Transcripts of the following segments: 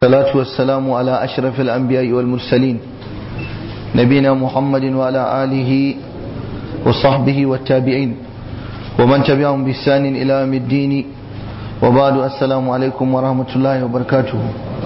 الصلاة والسلام على أشرف الأنبياء والمرسلين نبينا محمد وعلى آله وصحبه والتابعين ومن تبعهم بإحسان إلى يوم الدين وبعد السلام عليكم ورحمة الله وبركاته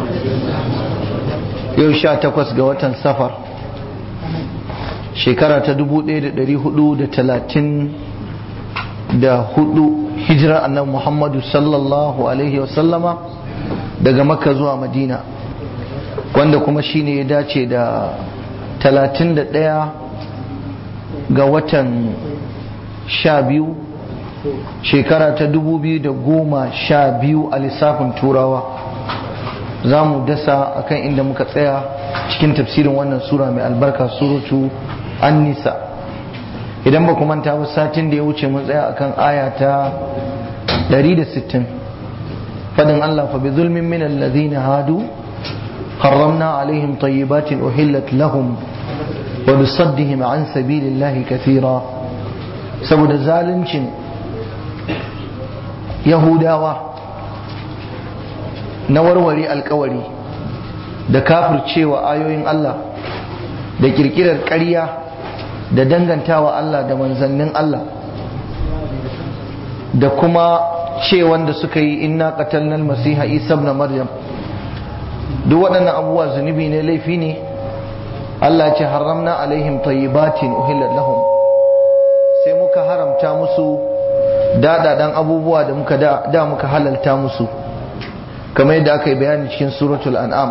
yau sha takwas ga watan safar shekara ta dubu ɗaya da ɗari hudu da talatin da hudu hijirar annabi muhammadu sallallahu alaihi wasallama daga makka zuwa madina wanda kuma shine ya dace da talatin da ɗaya ga watan sha biyu shekara ta dubu biyu da goma sha biyu a lissafin turawa za mu dasa akan inda muka tsaya cikin tafsirin wannan sura mai albarka suratu an-nisa idan ba manta ba satin da ya wuce mun tsaya akan aya ta 160 fadin Allah fa bi zulmin min alladhina hadu harramna alaihim tayyibatin uhillat lahum wa bi saddihim an sabilillahi kathira saboda zaluncin yahudawa na warware alkawari da kafircewa ayoyin Allah da kirkirar ƙarya da dangantawa Allah da manzannin Allah da kuma ce wanda suka yi inna qatalnal masiha isa ibn maryam duk waɗannan abubuwa zunubi ne laifi ne Allah ce haramna alaihim tayyibatin uhillat lahum sai muka haramta musu daɗaɗan abubuwa da muka da muka halalta musu kamar yadda aka yi bayani cikin suratul an'am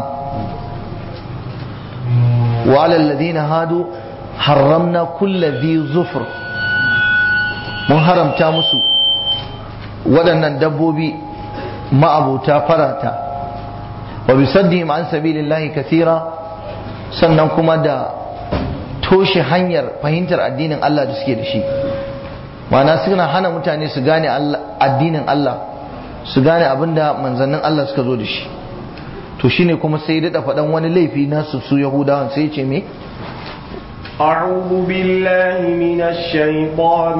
wa alal ladina hadu harramna kulla dhi zufur mun haramta musu waɗannan dabbobi ma'abuta farata wa bisaddihim an sabilillahi kathira sannan kuma da toshe hanyar fahimtar addinin Allah da suke da shi ma'ana suna hana mutane su gane addinin Allah su gane abinda manzannin Allah suka zo da shi to shine kuma sai daɗa faɗan wani laifi nasu su yahudawan sai ce me أعوذ بالله من الشيطان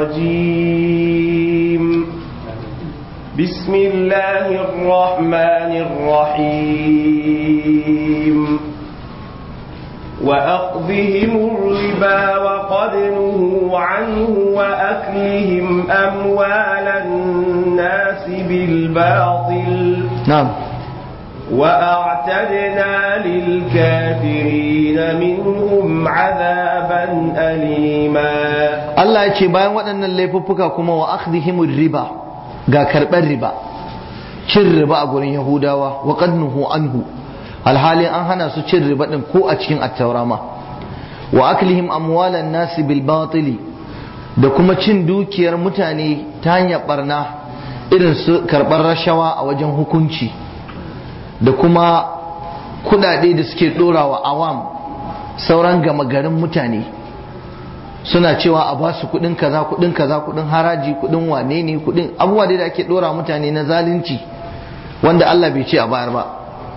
الرجيم بسم الله الرحمن الرحيم وأخذهم الربا وقد نهوا عنه وأكلهم أموال الناس بالباطل نعم وأعتدنا للكافرين منهم عذابا أليما Allah ya ce bayan waɗannan laifuffuka kuma wa akhdhihimur riba ga karɓar riba cin riba a gurin Yahudawa wa qad nuhu anhu alhalin an hana su cin riba din ko a cikin attaura ma wa aklihim amwalan nasi bil batili da kuma cin dukiyar mutane ta hanyar barna irin su karɓar rashawa a wajen hukunci da kuma kudade da suke ɗorawa awam sauran gama garin mutane suna cewa a ba su kudin kaza kudin kaza kudin haraji kudin wane ne kudin abubuwa da ake ɗora mutane na zalunci wanda Allah bai ce a bayar ba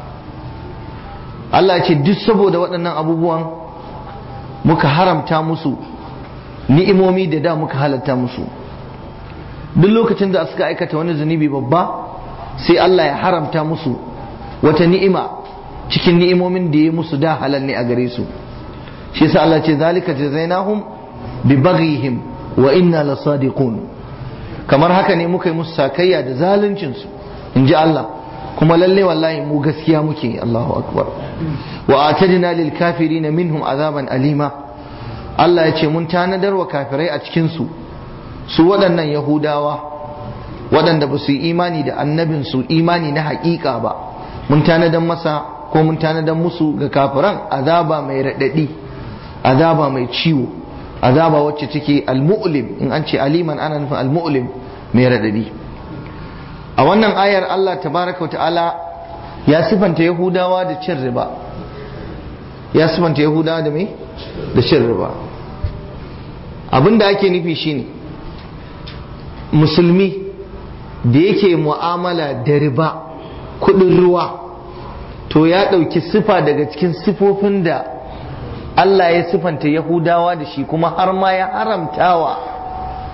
Allah ce duk saboda waɗannan abubuwan muka haramta musu ni'imomi da da muka halatta musu duk lokacin da suka aikata wani zunubi babba sai Allah ya haramta musu wata ni'ima cikin ni'imomin da ya musu da halal ne a gare su shi yasa Allah ce zalika jazainahum bi baghihim wa inna lasadiqun kamar haka ne muka yi musu sakayya da zaluncin su inji Allah kuma lalle wallahi mu gaskiya muke Allahu akbar wa atadna lil kafirin minhum azaban alima Allah ya ce mun tanadar wa kafirai a cikin su su waɗannan yahudawa waɗanda ba su yi imani da annabin su imani na haƙiƙa ba mun tanadan masa ko mun tanadan musu ga kafiran azaba mai raɗaɗi azaba mai ciwo azaba wacce take almu'lim in an ce aliman ana nufin almu'lim mai raɗaɗi a wannan ayar Allah tabaraka wa ta'ala ya sifanta yahudawa da cin riba ya sifanta yahudawa da mai da cin riba abinda ake nufi shine musulmi da yake mu'amala da riba kudin ruwa to ya ɗauki sifa daga cikin sifofin da Allah ya sifanta Yahudawa da shi kuma har ma ya haramtawa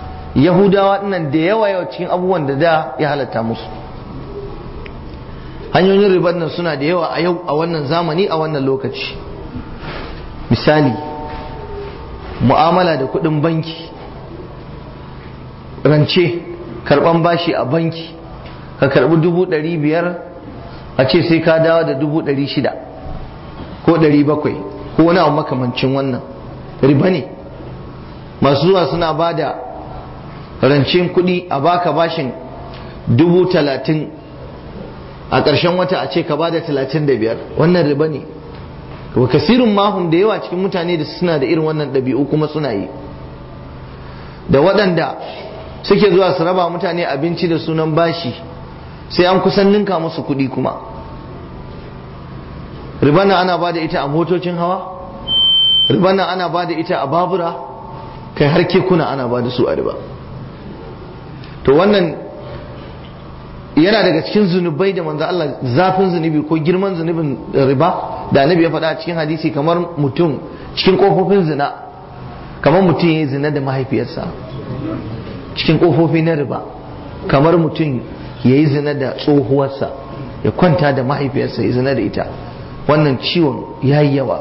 Yahudawa nan da yawa yawa cikin abubuwan da da ya halatta musu hanyoyin ribar nan suna da yawa a yau a wannan zamani a wannan lokaci misali mu'amala da kudin banki rance karban bashi a banki ka karbi dubu ɗari biyar a ce sai ka dawo da dubu ɗari shida ko ɗari bakwai ko wani abu makamancin wannan riba ne masu zuwa suna ba da rancen kuɗi a baka bashin dubu talatin a ƙarshen wata a ce ka ba da talatin da biyar wannan riba ne wa kasirin mahum da yawa cikin mutane da suna da irin wannan ɗabi'u kuma suna yi da waɗanda suke zuwa su raba mutane abinci da sunan bashi sai an kusan ninka musu kuɗi kuma ribana ana ba da ita a motocin hawa ribana ana ba da ita a babura kai har kekuna ana ba da su a riba to wannan yana daga cikin zunubai da manzo Allah zafin zunubi ko girman zunubin riba da annabi ya faɗa a cikin hadisi kamar mutum cikin kofofin zina kamar mutum ya yi zina da mahaifiyarsa cikin kofofi na riba kamar mutum ya yi zina da tsohuwarsa ya kwanta da mahaifiyarsa ya zina da ita wannan ciwon ya yi yawa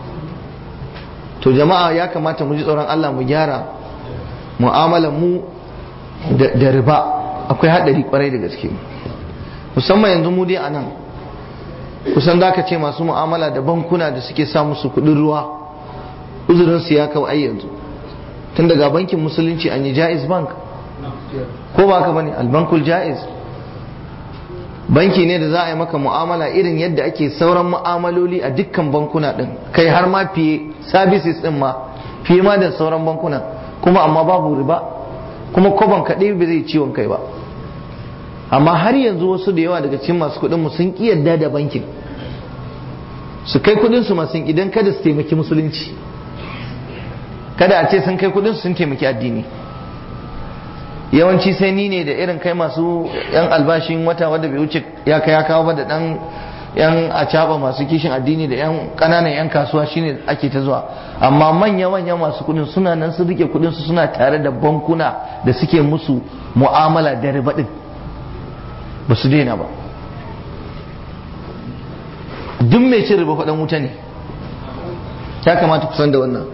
to jama'a ya kamata mu ji tsoron Allah mu gyara mu'amalar mu da riba akwai haɗari kwarai da gaske musamman yanzu mu dai a nan kusan za ka ce masu mu'amala da bankuna da suke sa musu kuɗin ruwa uzurinsu ya kawo ai yanzu tun daga bankin musulunci an yi jaiz bank ko ba ka bane albankul jaiz banki ne da za a yi maka mu'amala irin yadda ake sauran mu'amaloli a dukkan bankuna din kai har ma fiye services din ma fiye ma da sauran bankuna kuma amma babu riba kuma koban kaɗai ba zai ciwon kai ba amma har yanzu wasu da yawa daga cikin masu kuɗin mu sun ƙi yadda da bankin su kai kuɗin su masu idan kada su taimaki musulunci kada a ce sun kai kuɗin su sun taimaki addini yawanci sai ni ne da irin kai masu yan albashin wata wadda bai wuce ya kai ya kawo ba da dan yan acaba masu kishin addini da yan kananan yan kasuwa shine ake ta zuwa amma manya manya masu kudin suna nan sun rike kudin su suna tare da bankuna da suke musu mu'amala da riba din ba su daina ba duk mai cin riba faɗan wuta ne ya kamata ku san da wannan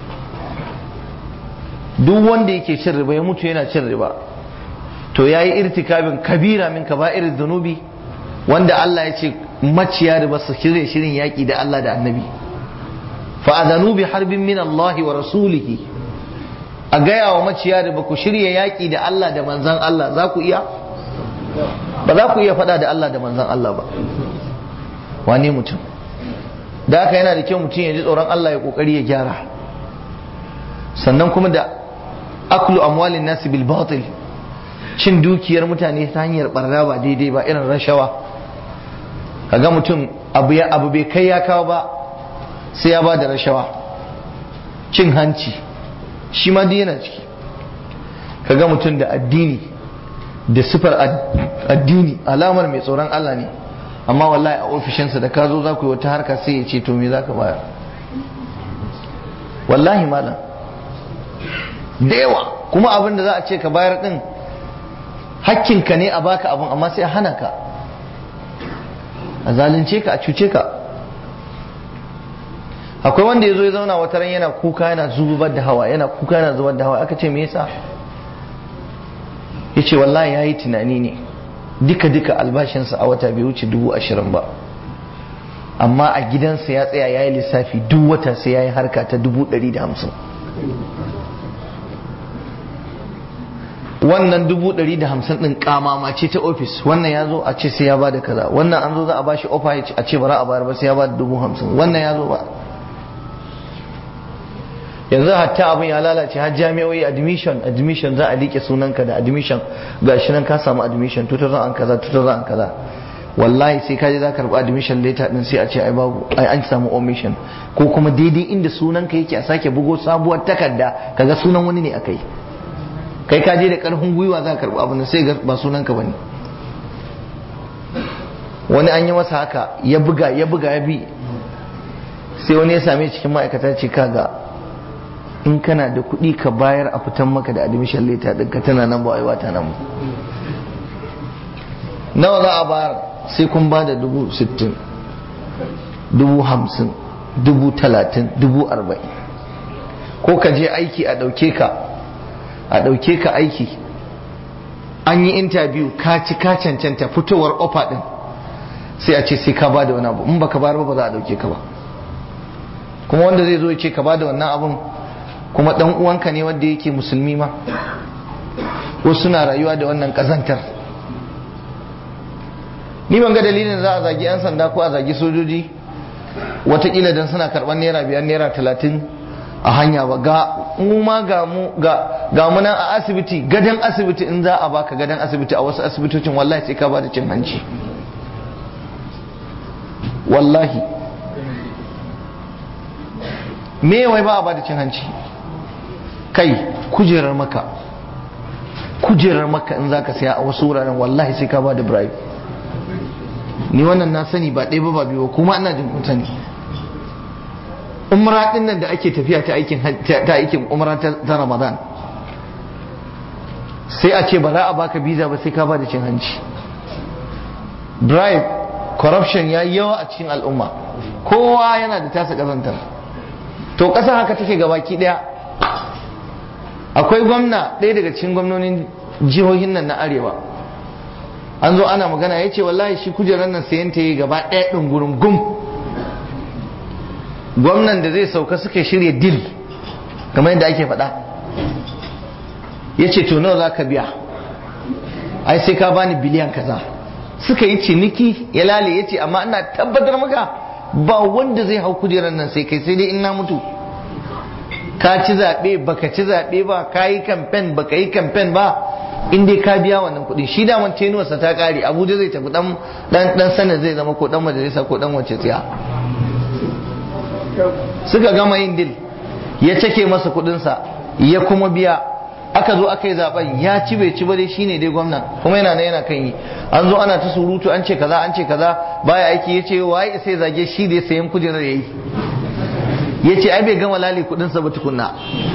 duk wanda yake cin riba ya mutu yana cin riba to ya yi irtikabin kabira min kaba'ir zunubi wanda Allah ya ce maciya riba su shirye shirin yaƙi da Allah da annabi fa'adhanu bi harbin min Allah wa rasulihi a gaya wa maciya riba ku shirya yaƙi da Allah da manzan Allah za ku iya ba za ku iya faɗa da Allah da manzan Allah ba wane mutum da haka yana da kyau mutum ya ji tsoron Allah ya kokari ya gyara sannan kuma da aklu amwalin nasi bil batil cin dukiyar mutane ta hanyar barna ba daidai ba irin rashawa kaga mutum abu ya abu bai kai ya kawo ba sai ya ba da rashawa cin hanci shi ma duk yana ciki kaga mutum da addini da sifar addini alamar mai tsoron Allah ne amma wallahi a ofishinsa da ka zo za ku yi wata harka sai ya ce to me za ka bayar wallahi malam da yawa kuma abin da za a ce ka bayar din hakkinka ne a baka abin amma sai a hana ka a zalunce ka a cuce ka akwai wanda ya zo ya zauna wata ran yana kuka yana zubar da hawa yana kuka yana zubar da hawa aka ce me yasa ya ce wallahi ya yi tunani ne duka duka albashinsa a wata bai wuce dubu ashirin ba amma a gidansa ya tsaya ya yi lissafi duk wata sai ya yi harka ta dubu ɗari da hamsin wannan dubu ɗari da hamsin ɗin kamama ce ta ofis wannan ya zo a ce sai ya ba da kaza wannan an zo za a ba shi ofa a ce ba za a bayar ba sai ya ba da dubu hamsin wannan ya zo ba yanzu hatta abin ya lalace har jami'o'i admission admission za a liƙe sunanka da admission ga shi nan ka samu admission 2000 an kaza 2000 an kaza wallahi sai ka je za ka karɓi admission later din sai a ce ai babu ai an samu omission ko kuma daidai inda sunanka yake a sake bugo sabuwar takarda kaga sunan wani ne akai kai ka je da karfin gwiwa za ka karɓi abin sai ba sunanka bane wani an yi masa haka ya buga ya buga ya bi sai wani ya same cikin ma'aikata ce kaga in kana da kuɗi ka bayar a fitan maka da admission letter ɗinka tana nan ba wai wata nan nawa za a bayar sai kun ba da dubu sittin dubu hamsin dubu talatin dubu arba'in ko ka je aiki a ɗauke ka a ɗauke ka aiki an yi interview ka ci ka cancanta fitowar ofa ɗin sai a ce sai ka ba da wani abu in baka bayar ba ba za a ɗauke ka ba kuma wanda zai zo ya ce ka ba da wannan abun kuma ɗan uwanka ne wanda yake musulmi ma wasu suna rayuwa da wannan ƙazantar ni ban ga dalilin za a zagi 'yan sanda ko a zagi sojoji watakila don suna karɓar naira biyar naira talatin a hanya ba ga mu ma ga mu ga ga mu nan a asibiti gadan asibiti in za a baka gadan asibiti a wasu asibitocin wallahi sai ka bada cin hanci wallahi me wai ba a bada cin hanci kai kujerar maka kujerar maka in zaka saya a wasu wuraren wallahi sai ka bada bribe ni wannan na sani ba ɗaya ba ba biyu kuma ina jin kun sani umra din nan da ake tafiya ta aikin ta aikin umra ta Ramadan sai a ce ba za a baka visa ba sai ka ba da cin hanci bribe corruption ya yi yawa a cikin al'umma kowa yana da tasa kazantar to ƙasa haka take gabaki ɗaya akwai gwamna ɗaya daga cikin gwamnonin jihohin nan na arewa an zo ana magana ya ce wallahi shi kujerar nan sayan ta yi gaba ɗaya ɗin gurin gum gwamnan da zai sauka suka shirya dil kamar yadda ake faɗa ya ce to nawa za ka biya ai sai ka bani biliyan kaza suka yi ciniki ya lale ya ce amma ina tabbatar maka ba wanda zai hau kujerar nan sai kai sai dai in na mutu ka ci zaɓe baka ci zaɓe ba ka yi kamfen baka yi kamfen ba in dai ka biya wannan kuɗi shi daman tenuwarsa ta ƙare abuja zai tafi dan dan sanar zai zama ko dan majalisa ko dan wace tsiya suka gama yin dil ya cake masa kuɗinsa ya kuma biya aka zo aka yi zaben ya ci bai ci ba dai shine dai gwamnan kuma yana yana kan yi an zo ana ta surutu an ce kaza an ce kaza baya aiki ya ce waye sai zage shi da sayan kujerar yayi ya ce ai bai gama lali kuɗinsa ba tukunna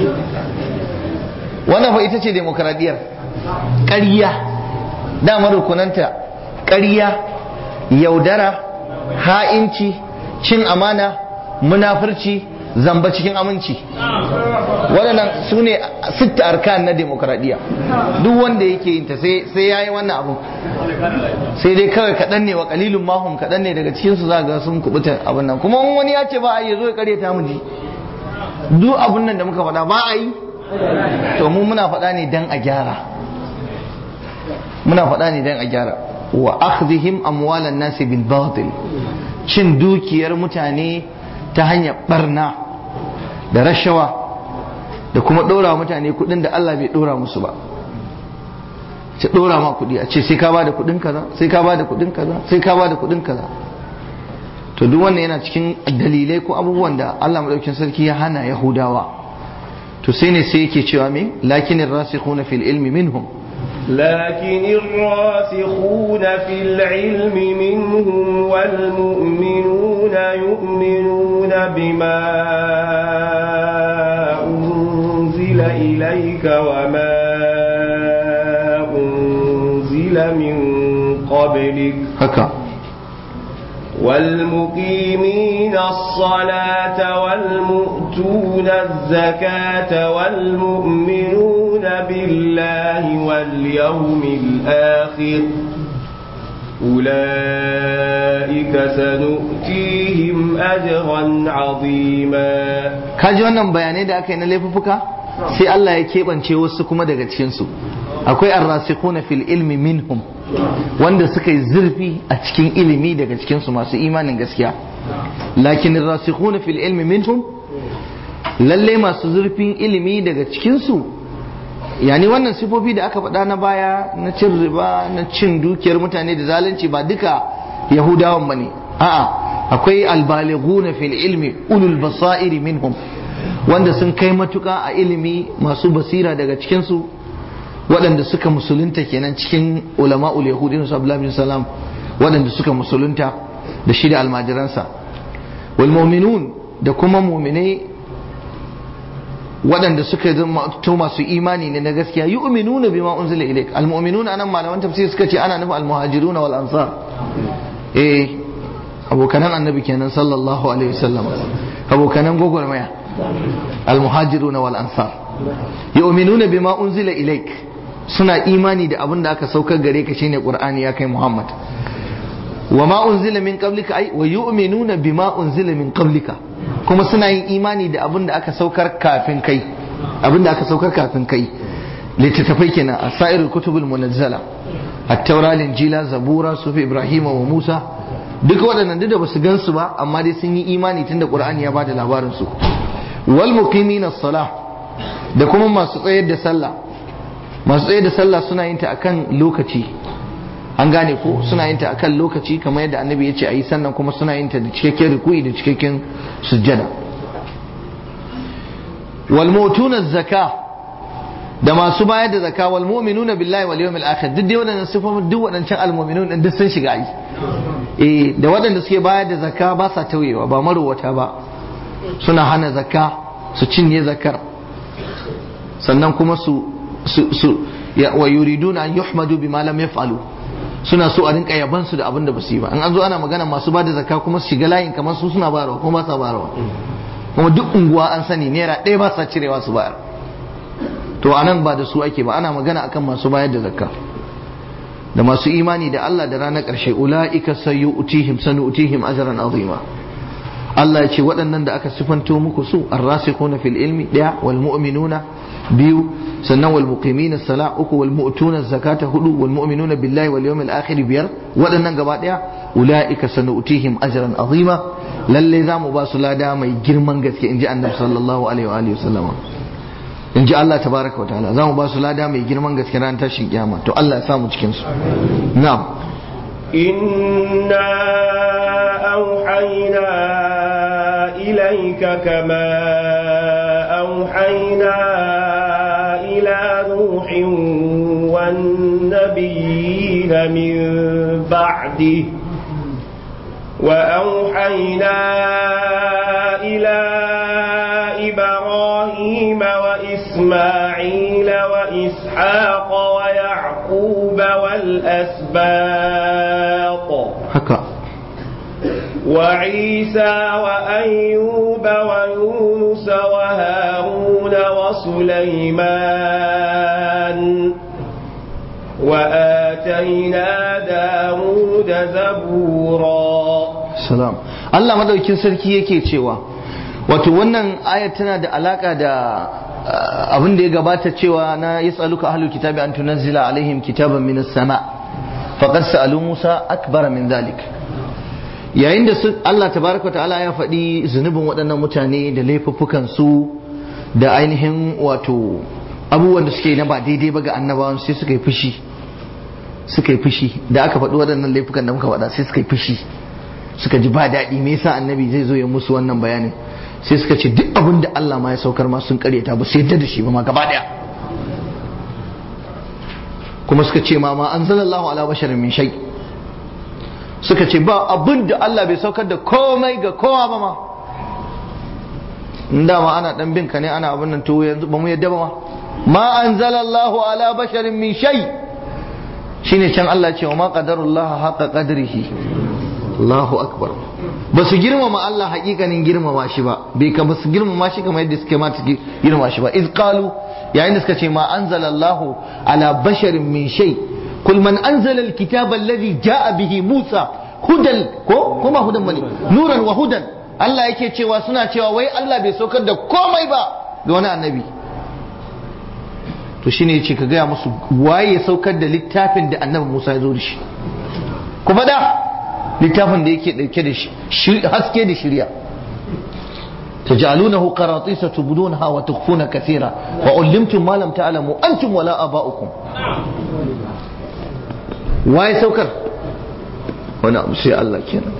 wannan fa ita ce demokradiyyar ƙarya dama rukunanta ƙarya yaudara ha'inci cin amana munafurci zamba cikin aminci waɗannan su ne sitta arkan na demokradiyya duk wanda yake yin ta sai ya yi wannan abu sai dai kawai kaɗan ne wa ƙalilun mahum kaɗan ne daga cikinsu za ga sun kubuta abin nan kuma wani ya ce ba a yi zo ya ƙarya ta mu ji duk abin nan da muka faɗa ba a yi to mu muna faɗa ne dan a gyara muna faɗa ne dan a gyara wa akhdhihim amwalan nasi bil batil cin dukiyar mutane ta hanyar barna da rashawa da kuma ɗora mutane kuɗin da Allah bai ɗora musu ba ce ɗora ma kuɗi a ce sai ka bada kuɗin kaza sai ka bada kuɗin kaza sai ka bada kuɗin kaza to duk wannan yana cikin dalilai ko abubuwan da Allah madaukakin sarki ya hana Yahudawa to sai ne sai yake cewa me lakinin rasikhuna fil ilmi minhum لكن الراسخون في العلم منهم والمؤمنون يؤمنون بما أنزل إليك وما أنزل من قبلك haka والمقيمين الصلاة والمؤتون الزكاة والمؤمنون بالله واليوم الآخر أولئك سنؤتيهم أجرا عظيما kaji wannan bayanai da aka yi na laifuffuka sai Allah ya keɓance wasu kuma daga cikinsu akwai arrasikhuna fil ilmi minhum wanda suka yi zurfi a cikin ilimi daga cikinsu masu imanin gaskiya lakin arrasikhuna fil ilmi minhum lalle masu zurfin ilimi daga cikinsu yani wannan sifofi da aka faɗa na baya na cin riba na cin dukiyar mutane da zalunci ba duka yahudawan bane a'a akwai albalighuna fil ilmi ulul basairi minhum wanda sun kai matuka a ilimi masu basira daga cikinsu waɗanda suka musulunta kenan cikin ulama'ul yahudi su abdullahi bin salam waɗanda suka musulunta da shi da almajiransa wal mu'minun da kuma mu'minai waɗanda suka zama to masu imani ne na gaskiya yu'minuna bima unzila ilayk almu'minuna anan malaman tafsir suka ce ana nufin almuhajiruna wal ansar eh abokanan annabi kenan sallallahu alaihi wasallam abokanan gogormaya almuhajiruna wal ansar yu'minuna bima unzila ilayk suna imani da abin da aka saukar gare ka shine qur'ani ya kai muhammad wa ma unzila min qablika ay wa yu'minuna bima unzila min qablika kuma suna yin imani da abin da aka saukar kafin kai abin da aka saukar kafin kai littattafai kenan asairul kutubul munazzala at-taura linjila zabura sufi ibrahim wa musa duka waɗannan duk da basu gansu ba amma dai sun yi imani tunda qur'ani ya bada labarin su wal muqimina salah da kuma masu tsayar da sallah masu tsayar da sallah suna yin ta akan lokaci an gane ko suna yin ta akan lokaci kamar yadda annabi ya ce a yi sannan kuma suna yin ta da cikakken rukui da cikakken sujjada wal mutuna zakka da masu bayar da zakka wal mu'minuna billahi wal yawmil akhir duk dai wadannan sifofin duk wadancan al mu'minun din duk sun shiga ai eh da wadanda suke bayar da zakka ba sa tauyewa ba marowata ba suna hana zakka su cinye zakkar sannan kuma su su su wa yuriduna an yuhmadu bima lam yaf'alu suna so a rinka yaban su da abin da basu yi ba in an zo ana magana masu ba da zakka kuma su shiga layin kamar su suna bayarwa kuma ba sa bayarwa kuma duk unguwa an sani naira ɗaya ba sa cirewa su bayar to anan ba da su ake ba ana magana akan masu bayar da zakka da masu imani da Allah da ranar ƙarshe ula'ika sayyu'tihim sanu'tihim ajran azima Allah ya ce waɗannan da aka sifanto muku su arrasikhuna fil ilmi ɗaya wal mu'minuna biyu sannan wal muqimina sala uku wal mu'tuna zakata hudu wal mu'minuna billahi wal yawmil akhir biyar waɗannan gaba ɗaya ula'ika sanu'tihim ajran azima lalle za mu ba su lada mai girman gaske inji annabi sallallahu alaihi wa alihi wasallama in ji Allah tabaraka wa ta'ala za mu ba su lada mai girman gaske ran tashin kiyama to Allah ya samu cikin su na'am inna auhayna ilayka kama auhayna ila nuhin wan nabiyyin min ba'di وأوحينا إلى إبراهيم وإسماعيل وإسحاق ويعقوب والأسباط haka وعيسى وأيوب ويونس وهارون وسليمان وآتينا داود زبورا salam Allah madaukin sarki yake cewa wato wannan aya tana da alaka da abin da ya gabata cewa na yas'aluka ahlul kitabi an tunazzila alaihim kitaban minas sama faqad sa'alu Musa akbara min dhalik yayin da Allah tabaraka ta'ala ya faɗi zunubin waɗannan mutane da laifuffukan su da ainihin wato abubuwan da suke na ba daidai ba ga annabawan sai suka yi fushi suka yi fushi da aka faɗi waɗannan laifukan da muka faɗa sai suka yi fushi suka ji ba daɗi me yasa annabi zai zo ya musu wannan bayanin sai suka ce duk abin da Allah ma ya saukar ma sun karyata ba su yadda da shi ba ma gaba ɗaya kuma suka ce ma ma anzalallahu ala basharin min shay suka ce ba abin da Allah bai saukar da komai ga kowa ba ma in dama ana dan bin ka ne ana abin nan to yanzu ba mu yadda ba ma ma anzalallahu ala basharin min shay shine can Allah ce wa ma qadarullah haqa qadrihi Allahu akbar ba su girmama Allah hakikanin girmama shi ba bai ka ba su girmama shi kamar yadda suke mata girmama shi ba iz qalu yayin da suka ce ma anzalallahu ala basharin min shay kul man anzala alkitaba alladhi jaa bihi Musa hudan ko kuma hudan bane nuran wa hudan Allah yake cewa suna cewa wai Allah bai saukar da komai ba ga wani annabi to shine yace ka gaya musu waye ya saukar da littafin da annabi Musa ya zo da shi ku faɗa littafin da yake ɗauke da shi haske da shirya تجعلونه قراطيس تبدونها وتخفون كثيرا وعلمتم ما لم تعلموا أنتم ولا آباؤكم واي سوكر وانا سي الله كينا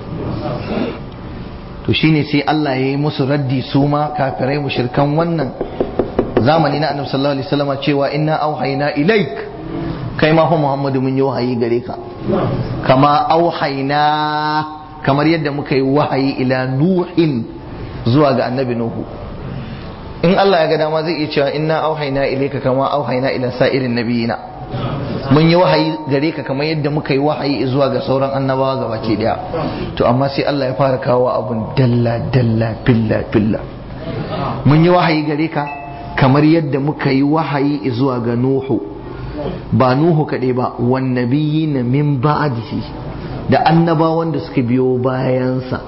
to shine sai Allah ya yi musu raddi su ma kafirai mushrikan wannan zamani na annabi sallallahu alaihi wasallam cewa inna auhayna ilaik kai ma fa Muhammadu mun yi wahayi gare ka kama auhayna kamar yadda muka yi wahayi ila nuhin zuwa ga annabi nuhu in Allah ya ga dama zai iya cewa inna auhayna ilayka kama auhayna ila sa'irin nabiyina mun yi wahayi gare ka kamar yadda muka yi wahayi zuwa ga sauran annabawa gaba ke daya to amma sai Allah ya fara kawo abun dalla dalla filla filla mun yi wahayi gare ka kamar yadda muka yi wahayi zuwa ga Nuhu ba Nuhu kaɗai ba wan nabiyina min ba'dihi da annabawan da suka biyo bayansa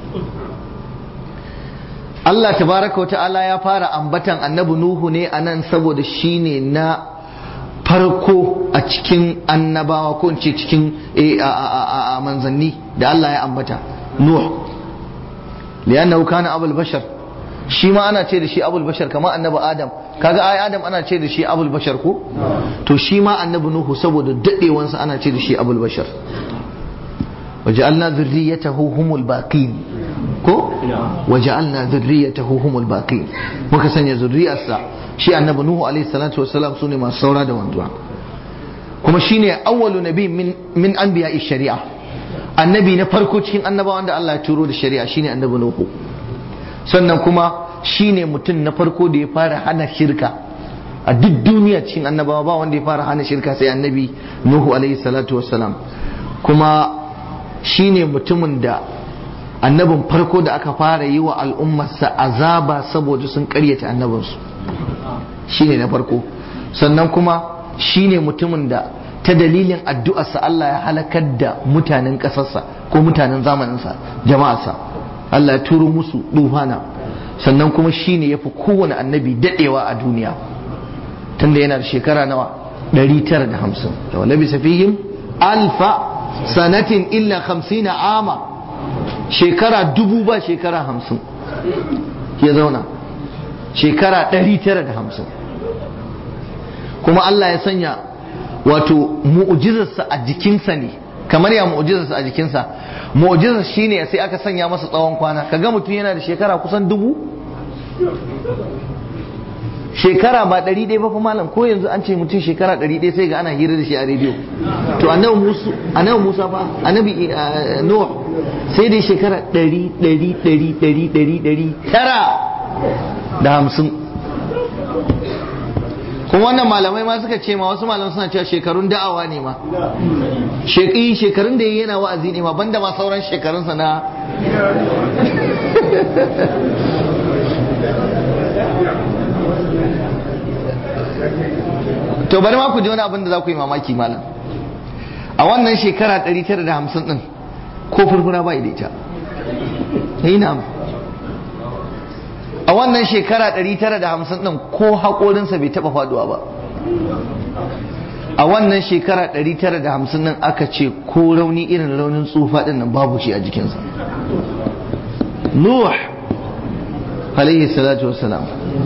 Allah tabaraka wa ta'ala ya fara ambatan annabi Nuhu ne anan saboda shine na farko a cikin annabawa ko ce cikin a manzanni da Allah ya ambata Nuh liyannahu kana abul bashar shi ma ana ce da shi abul bashar kamar annabi Adam kaga ai Adam ana ce da shi abul bashar ko to shi ma annabi Nuhu saboda dadewansa ana ce da shi abul bashar وجعلنا ذريته هم الباقين ko waja'alna dhurriyyatahu humul baqin muka sanya zurriyarsa shi annabi nuhu alaihi salatu wassalam sune masu saura da wanzuwa kuma shine awwalu nabi min min anbiya'i shari'a annabi na farko cikin annabawan da Allah ya turo da shari'a shine annabi nuhu sannan kuma shine mutum na farko da ya fara hana shirka a duk duniya cikin annabawa ba wanda ya fara hana shirka sai annabi nuhu alaihi salatu wassalam kuma shine mutumin da annabin farko da aka fara yi wa al'ummarsa azaba saboda sun karyata annabinsu shine na farko sannan kuma shine mutumin da ta dalilin addu'arsa Allah ya halakar da mutanen ƙasarsa ko mutanen zamaninsa jama'arsa Allah ya turo musu dufana sannan kuma shine ya fi kowane annabi daɗewa a duniya tunda yana da shekara nawa 950 da walabi safihim alfa sanatin illa 50 ama shekara dubu ba shekara hamsin ya zauna shekara ɗari tara da hamsin kuma Allah ya sanya wato mu'ujizarsa a jikinsa ne kamar ya mu'ujizarsa a jikinsa mu'ujizar shine sai aka sanya masa tsawon kwana kaga mutum yana da shekara kusan dubu shekara ba ɗari ɗaya ba fa malam ko yanzu an ce mutum shekara ɗari ɗaya sai ga ana hira da shi a rediyo to annabi musa annabi musa fa annabi nuh sai dai shekara ɗari ɗari ɗari ɗari ɗari ɗari tara da hamsin kuma wannan malamai ma suka ce ma wasu malamai suna cewa shekarun da'awa ne ma shekai shekarun da yana wa'azi ne ma banda ma sauran shekarunsa na to bari ma ku ji wani abin da za ku yi mamaki malam a wannan shekara 950 din ko furfura ba da ita ina a wannan shekara 950 din ko haƙorinsa bai taɓa faduwa ba a wannan shekara 950 din aka ce ko rauni irin raunin tsufa din nan babu shi a jikinsa nuh alaihi salatu wassalam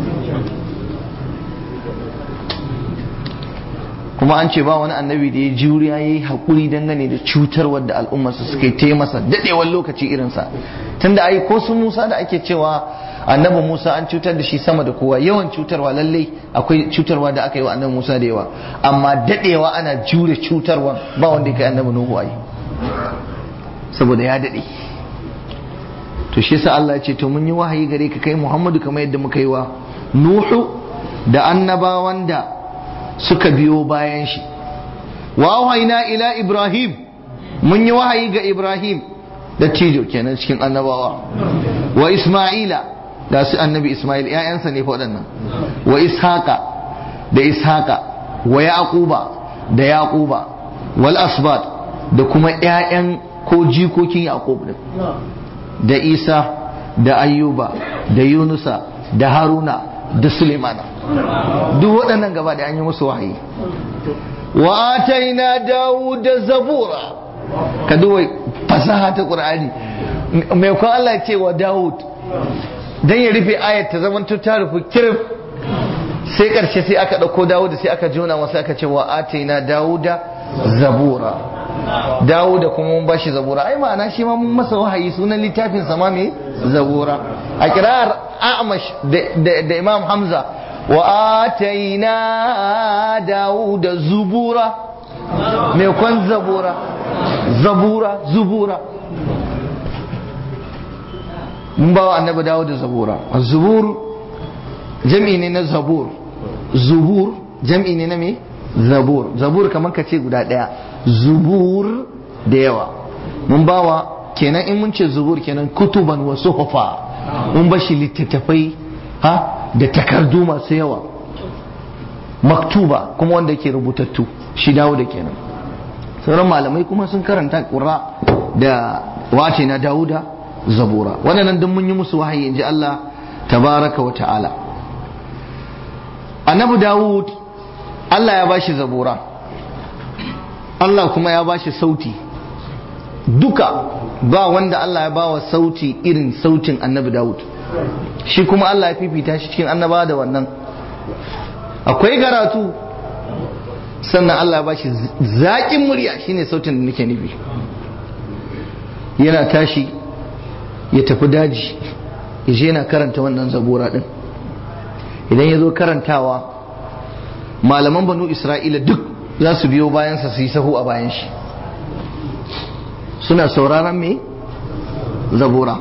kuma an ce ba wani annabi da ya juriya ya yi haƙuri dangane da cutar wadda al'ummarsa suka yi ta masa daɗewar lokaci irinsa tunda ai ko su musa da ake cewa annabi musa an cutar da shi sama da kowa yawan cutarwa lallai akwai cutarwa da aka yi wa annabi musa da yawa amma daɗewa ana jure cutarwa ba wanda ya kai annabi nuhu ai saboda ya daɗe to shi yasa Allah ya ce to mun yi wahayi gare ka kai Muhammadu kamar yadda muka yi wa Nuhu da annabawan da suka biyo bayan shi wa wahaina ila Ibrahim mun yi wahayi ga Ibrahim da tijo kenan cikin annabawa wa Isma'ila da su annabi Isma'il ƴaƴansa ne fa waɗannan wa Ishaqa da Ishaqa wa Yaquba da Yaquba wal asbat da kuma ƴaƴan ko jikokin Yaqub din da Isa da Ayyuba da Yunusa da Haruna da Sulemana duk waɗannan gaba da an yi musu wahayi wa ataina Dawud da Zabura ka duba fasaha ta Qur'ani mai kwan Allah ya ce wa Dawud dan ya rufe ayat ta zaman ta rufe kirif sai karshe sai aka ɗauko Dawud sai aka jona masa aka ce wa ataina Dawuda Zabura Dawuda kuma mun bashi Zabura ai ma'ana shi ma mun masa wahayi sunan littafin sama me Zabura a kirar Amash da Imam Hamza wa ataina Dawuda Zubura me kwan Zabura Zabura Zubura mun ba wa annabi Dawuda Zabura Zubur jam'i ne na zabur zubur jam'i ne na me zabur zabur kamar ka ce guda ɗaya zubur da yawa mun bawa kenan in mun ce zubur kenan kutuban wa suhufa mun bashi littattafai ha da takardu masu yawa maktuba kuma wanda ke rubutattu shi dawo da kenan sauran malamai kuma sun karanta ƙura da wace na dawuda zabura waɗannan duk mun yi musu wahayi in ji Allah tabaraka wa ta'ala annabi dawud Allah ya bashi zabura Allah kuma ya bashi sauti duka ba wanda Allah ya bawa sauti irin sautin annabi dawud shi kuma Allah ya fifita shi cikin annaba da wannan akwai karatu sannan Allah ya bashi zaƙin murya shine sautin da nake nufi yana tashi ya tafi daji ya je yana karanta wannan zabura din idan ya zo karantawa malaman banu isra'ila duk za su biyo bayansa su yi sahu a bayan shi suna sauraron me zabura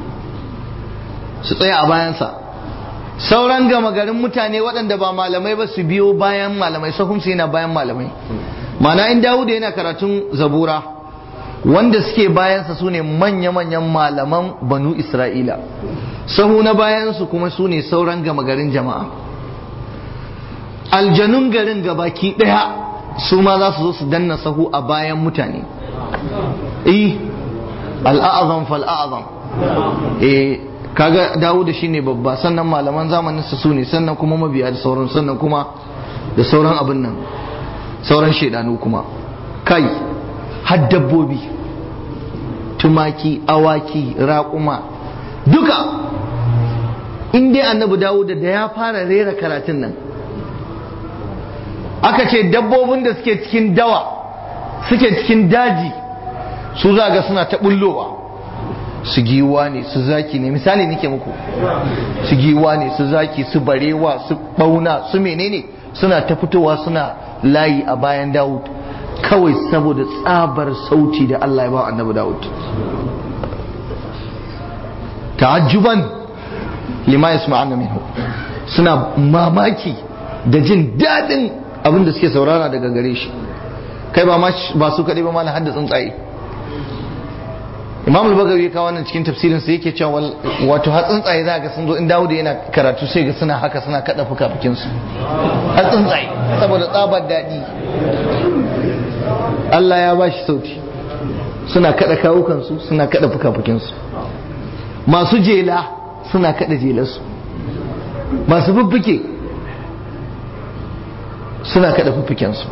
su tsaya a bayansa sauran gama garin mutane waɗanda ba malamai ba su biyo bayan malamai sahunsu yana bayan malamai mana in dawuda yana karatun zabura wanda suke bayansa su ne manya-manyan malaman banu isra'ila sahu na bayansu kuma su ne sauran gama garin jama'a aljanun garin gabaki ɗaya su ma za su zo su danna sahu a bayan mutane eh al'azam fal'azam eh kaga dawuda shine babba sannan malaman zamanin su su ne sannan kuma mabiya da sauran sannan kuma da sauran abin nan sauran shaidanu kuma kai har dabbobi tumaki awaki raƙuma duka in dai annabi dawuda da ya fara rera karatun nan aka ce dabbobin da suke cikin dawa suke cikin daji su za ga suna ta bullowa su giwa ne su zaki ne misali nake muku su giwa ne su zaki su barewa su bauna su menene suna ta fitowa suna layi a bayan dawud kawai saboda tsabar sauti da Allah ya ba annabi dawud ta'ajjuban lima yasma'una minhu suna mamaki da jin daɗin abin da suke saurara daga gare shi kai ba ba su kaɗai ba ma hadda tsuntsaye imam al-bagawi ya kawo wannan cikin tafsirin sa yake cewa wato har tsuntsaye za ga sun zo in Dawud yana karatu sai ga suna haka suna kada fukafukin su har tsuntsaye saboda tsabar daɗi Allah ya bashi sauti suna kada kawukan su suna kada fukafukin su masu jela suna kada jelarsu masu fuffuke suna kada fuffuken su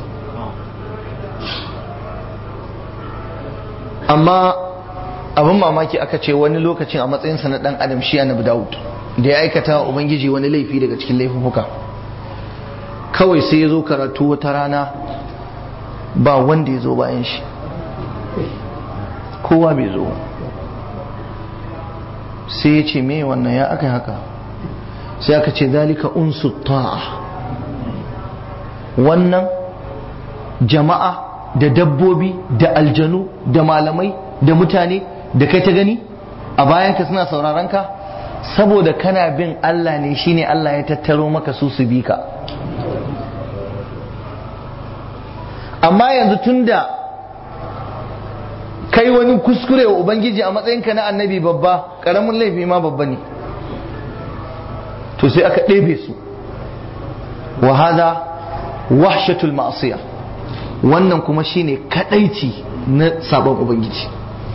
amma abin mamaki aka ce wani lokacin a matsayinsa na dan adam shi annabi Dawud da ya aikata wa ubangiji wani laifi daga cikin laifuka kawai sai ya zo karatu wata rana ba wanda ya zo bayan shi kowa bai zo sai ya ce me wannan ya aka haka sai aka ce zalika unsu ta'a wannan jama'a da dabbobi da aljanu da malamai da mutane da kai ta gani a bayanka suna sauraron ka saboda kana bin Allah ne shine Allah ya tattaro maka su su bi ka amma yanzu tunda kai wani kuskure wa ubangiji a matsayinka na annabi babba karamin laifi ma babba ne to sai aka ɗebe su wa hada wahshatul ma'asiya wannan kuma shine kadaici na sabon ubangiji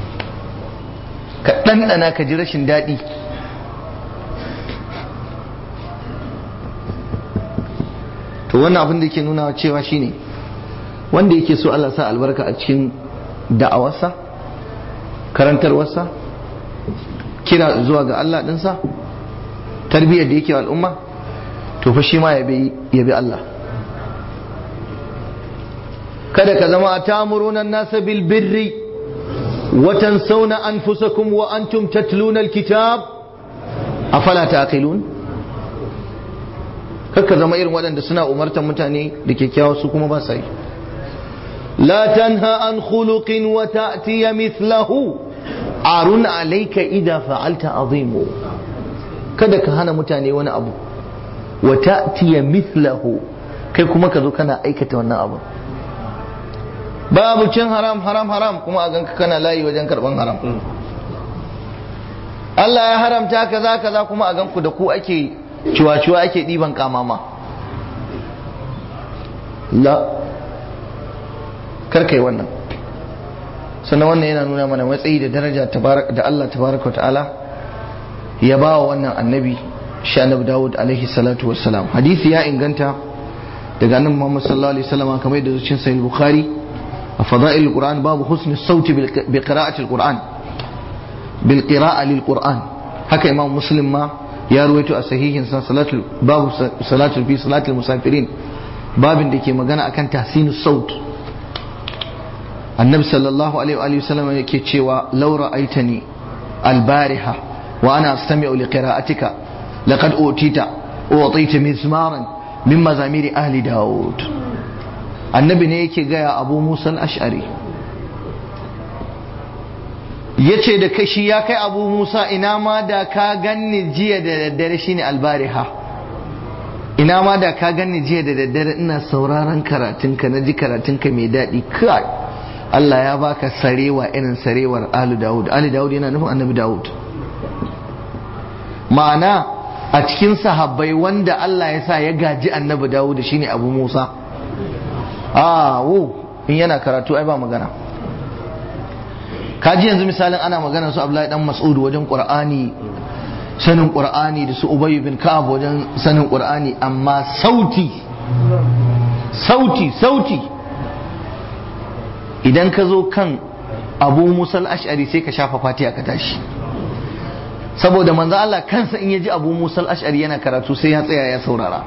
ka ɗanɗana ka ji rashin daɗi to wannan abin da yake nuna cewa shine wanda yake so Allah sa albarka a cikin da'awarsa karantarwarsa kira zuwa ga Allah ɗinsa tarbiyyar da yake al'umma to fa shi ma ya bi Allah kada ka zama a tamurunan nasa bil birri وتنسون أنفسكم وأنتم تتلون الكتاب أفلا تعقلون kakka zama irin waɗanda suna umartar mutane da kyakkyawa su kuma ba sa yi la tanha an khuluqin wa ta'tiya mithlahu arun alayka idha fa'alta azimu kada ka hana mutane wani abu wa ta'tiya mithlahu kai kuma ka zo kana aikata wannan abu babu cin haram haram haram kuma a ganka kana layi wajen karban haram Allah ya haramta kaza kaza kuma a ganku da ku ake ciwa-ciwa ake ɗiban kamama la karkai wannan sannan wannan yana nuna mana matsayi da daraja da Allah tabaraka wa ta'ala ya ba wa wannan annabi sha annabi Dawud alaihi salatu wassalam hadisi ya inganta daga annabi Muhammad sallallahu alaihi wasallam kamar yadda zuciyar sahih bukhari a fada'il qur'an babu husni sauti bi qira'ati al-qur'an bil qira'a lil qur'an haka imam muslim ma ya ruwaito a sahihin sa salatul babu salatul fi salatul musafirin babin da ke magana akan tahsinus saut annabi sallallahu alaihi wa sallam yake cewa law ra'aitani al-bariha wa ana astami'u li qira'atika laqad utita utita mizmaran min mazamiri ahli daud annabi ne yake gaya abu musa al-ash'ari yace da kashi ya kai abu musa ina ma da ka ganni jiya da daddare shine albariha ina ma da ka ganni jiya da daddare ina sauraron karatunka na ji karatunka mai daɗi kai Allah ya baka sarewa irin sarewar Ali Dawud Ali Dawud yana nufin annabi Dawud ma'ana a cikin sahabbai wanda Allah ya sa ya gaji annabi Dawud shine Abu Musa ah wo in yana karatu ai ba magana kaji yanzu misalin ana magana su Abdullahi dan Mas'ud wajen Qur'ani sanin Qur'ani da su Ubay bin Ka'ab wajen sanin Qur'ani amma sauti sauti sauti idan ka zo kan Abu Musa al-Ash'ari sai ka shafa fatiha ka tashi saboda manzo Allah kansa in yaji Abu Musa al-Ash'ari yana karatu sai ya tsaya ya saurara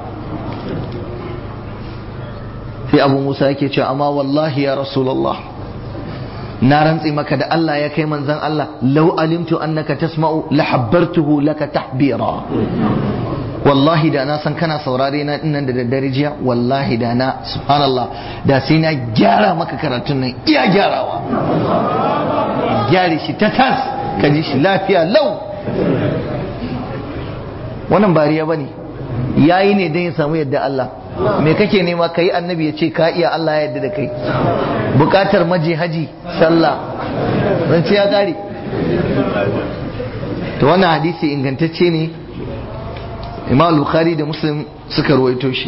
sai Abu Musa yake cewa amma wallahi ya Rasulullah na rantsi maka da Allah ya kai manzan Allah lau alimtu annaka tasma'u la habbartuhu laka tahbira wallahi da na san kana saurare na dinnan da daddare jiya wallahi da na subhanallah da sai na gyara maka karatun nan iya gyarawa gyare shi ta tas ka ji shi lafiya lau wannan bariya bane yayi ne don ya samu yadda Allah me kake nema kai annabi ya ce ka iya Allah ya yadda da kai bukatar maje haji sallah zance ya kare to wannan hadisi ingantacce ne imam bukhari da muslim suka ruwaito shi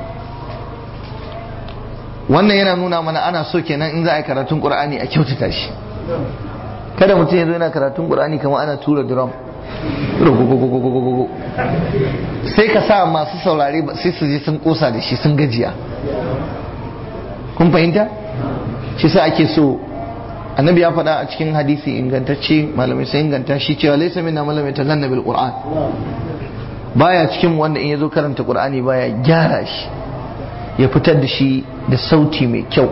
wannan yana nuna mana ana so kenan in za a yi karatun qur'ani a kyautata shi kada mutum ya zo yana karatun qur'ani kamar ana tura drum sai ka sa masu saurare sai su je sun kosa da shi sun gajiya kun fahimta shi sa ake so annabi ya faɗa a cikin hadisi ingantacce malamai sai inganta shi cewa laisa minna malamai ta ganna bil qur'an baya cikin wanda in yazo karanta qur'ani baya gyara shi ya fitar da shi da sauti mai kyau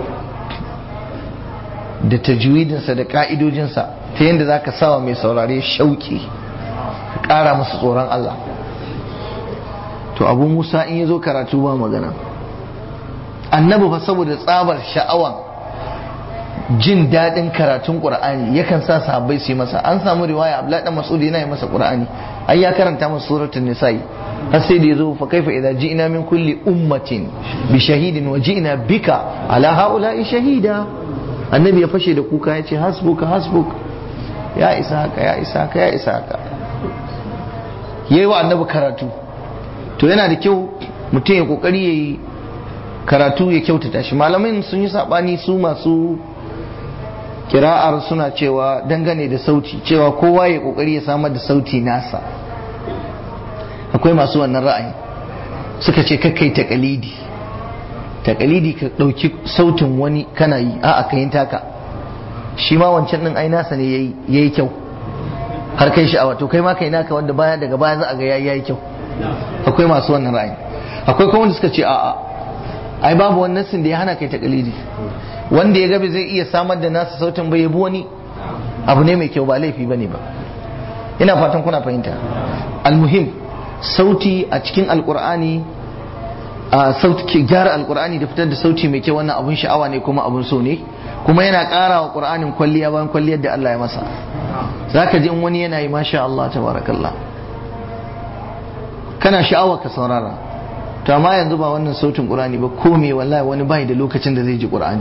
da tajwidinsa da ka'idojinsa ta yadda zaka sawa mai saurare shauki ka ƙara masa tsoron Allah to abu musa in ya zo karatu ba magana annabi fa saboda tsabar sha'awan jin daɗin karatun ƙur'ani yakan sa sahabbai su yi masa an samu riwaya abdullahi dan mas'ud yana yi masa ƙur'ani ai ya karanta masa suratul nisa'i har sai da yazo fa kaifa idza ji'na min kulli ummatin bi shahidin wa ji'na bika ala haula'i shahida annabi ya fashe da kuka ya ce hasbuka hasbuk ya isa haka ya isa haka ya isa haka yayi wa annabi karatu to yana da kyau mutum ya kokari ya yi karatu ya kyautata shi malamin sun yi sabani su masu kira'ar suna cewa dangane da sauti cewa kowa ya kokari ya samar da sauti nasa akwai masu wannan ra'ayi suka ce kakkai takalidi takalidi ka ɗauki sautin wani kana yi a'a ka yin taka shi ma wancan ɗin ai nasa ne ya yi kyau har kai sha'awa to kai ma kai naka wanda baya daga baya za a ga yayi kyau akwai masu wannan ra'ayi akwai kuma wanda suka ce a'a ai babu wannan sin da ya hana kai takalidi wanda ya gabe zai iya samar da nasa sautin bai yabi wani abu ne mai kyau ba laifi bane ba ina fatan kuna fahimta almuhim sauti a cikin alqur'ani a sauti ke gyara alqur'ani da fitar da sauti mai kyau wannan abun sha'awa ne kuma abun so ne kuma yana ƙara wa qur'anin kwalliya bayan kwalliyar da Allah ya masa zaka ji in wani yana yi masha Allah tabarakallah kana sha'awa ka saurara to amma yanzu ba wannan sautin qur'ani ba ko me wallahi wani bai da lokacin da zai ji qur'ani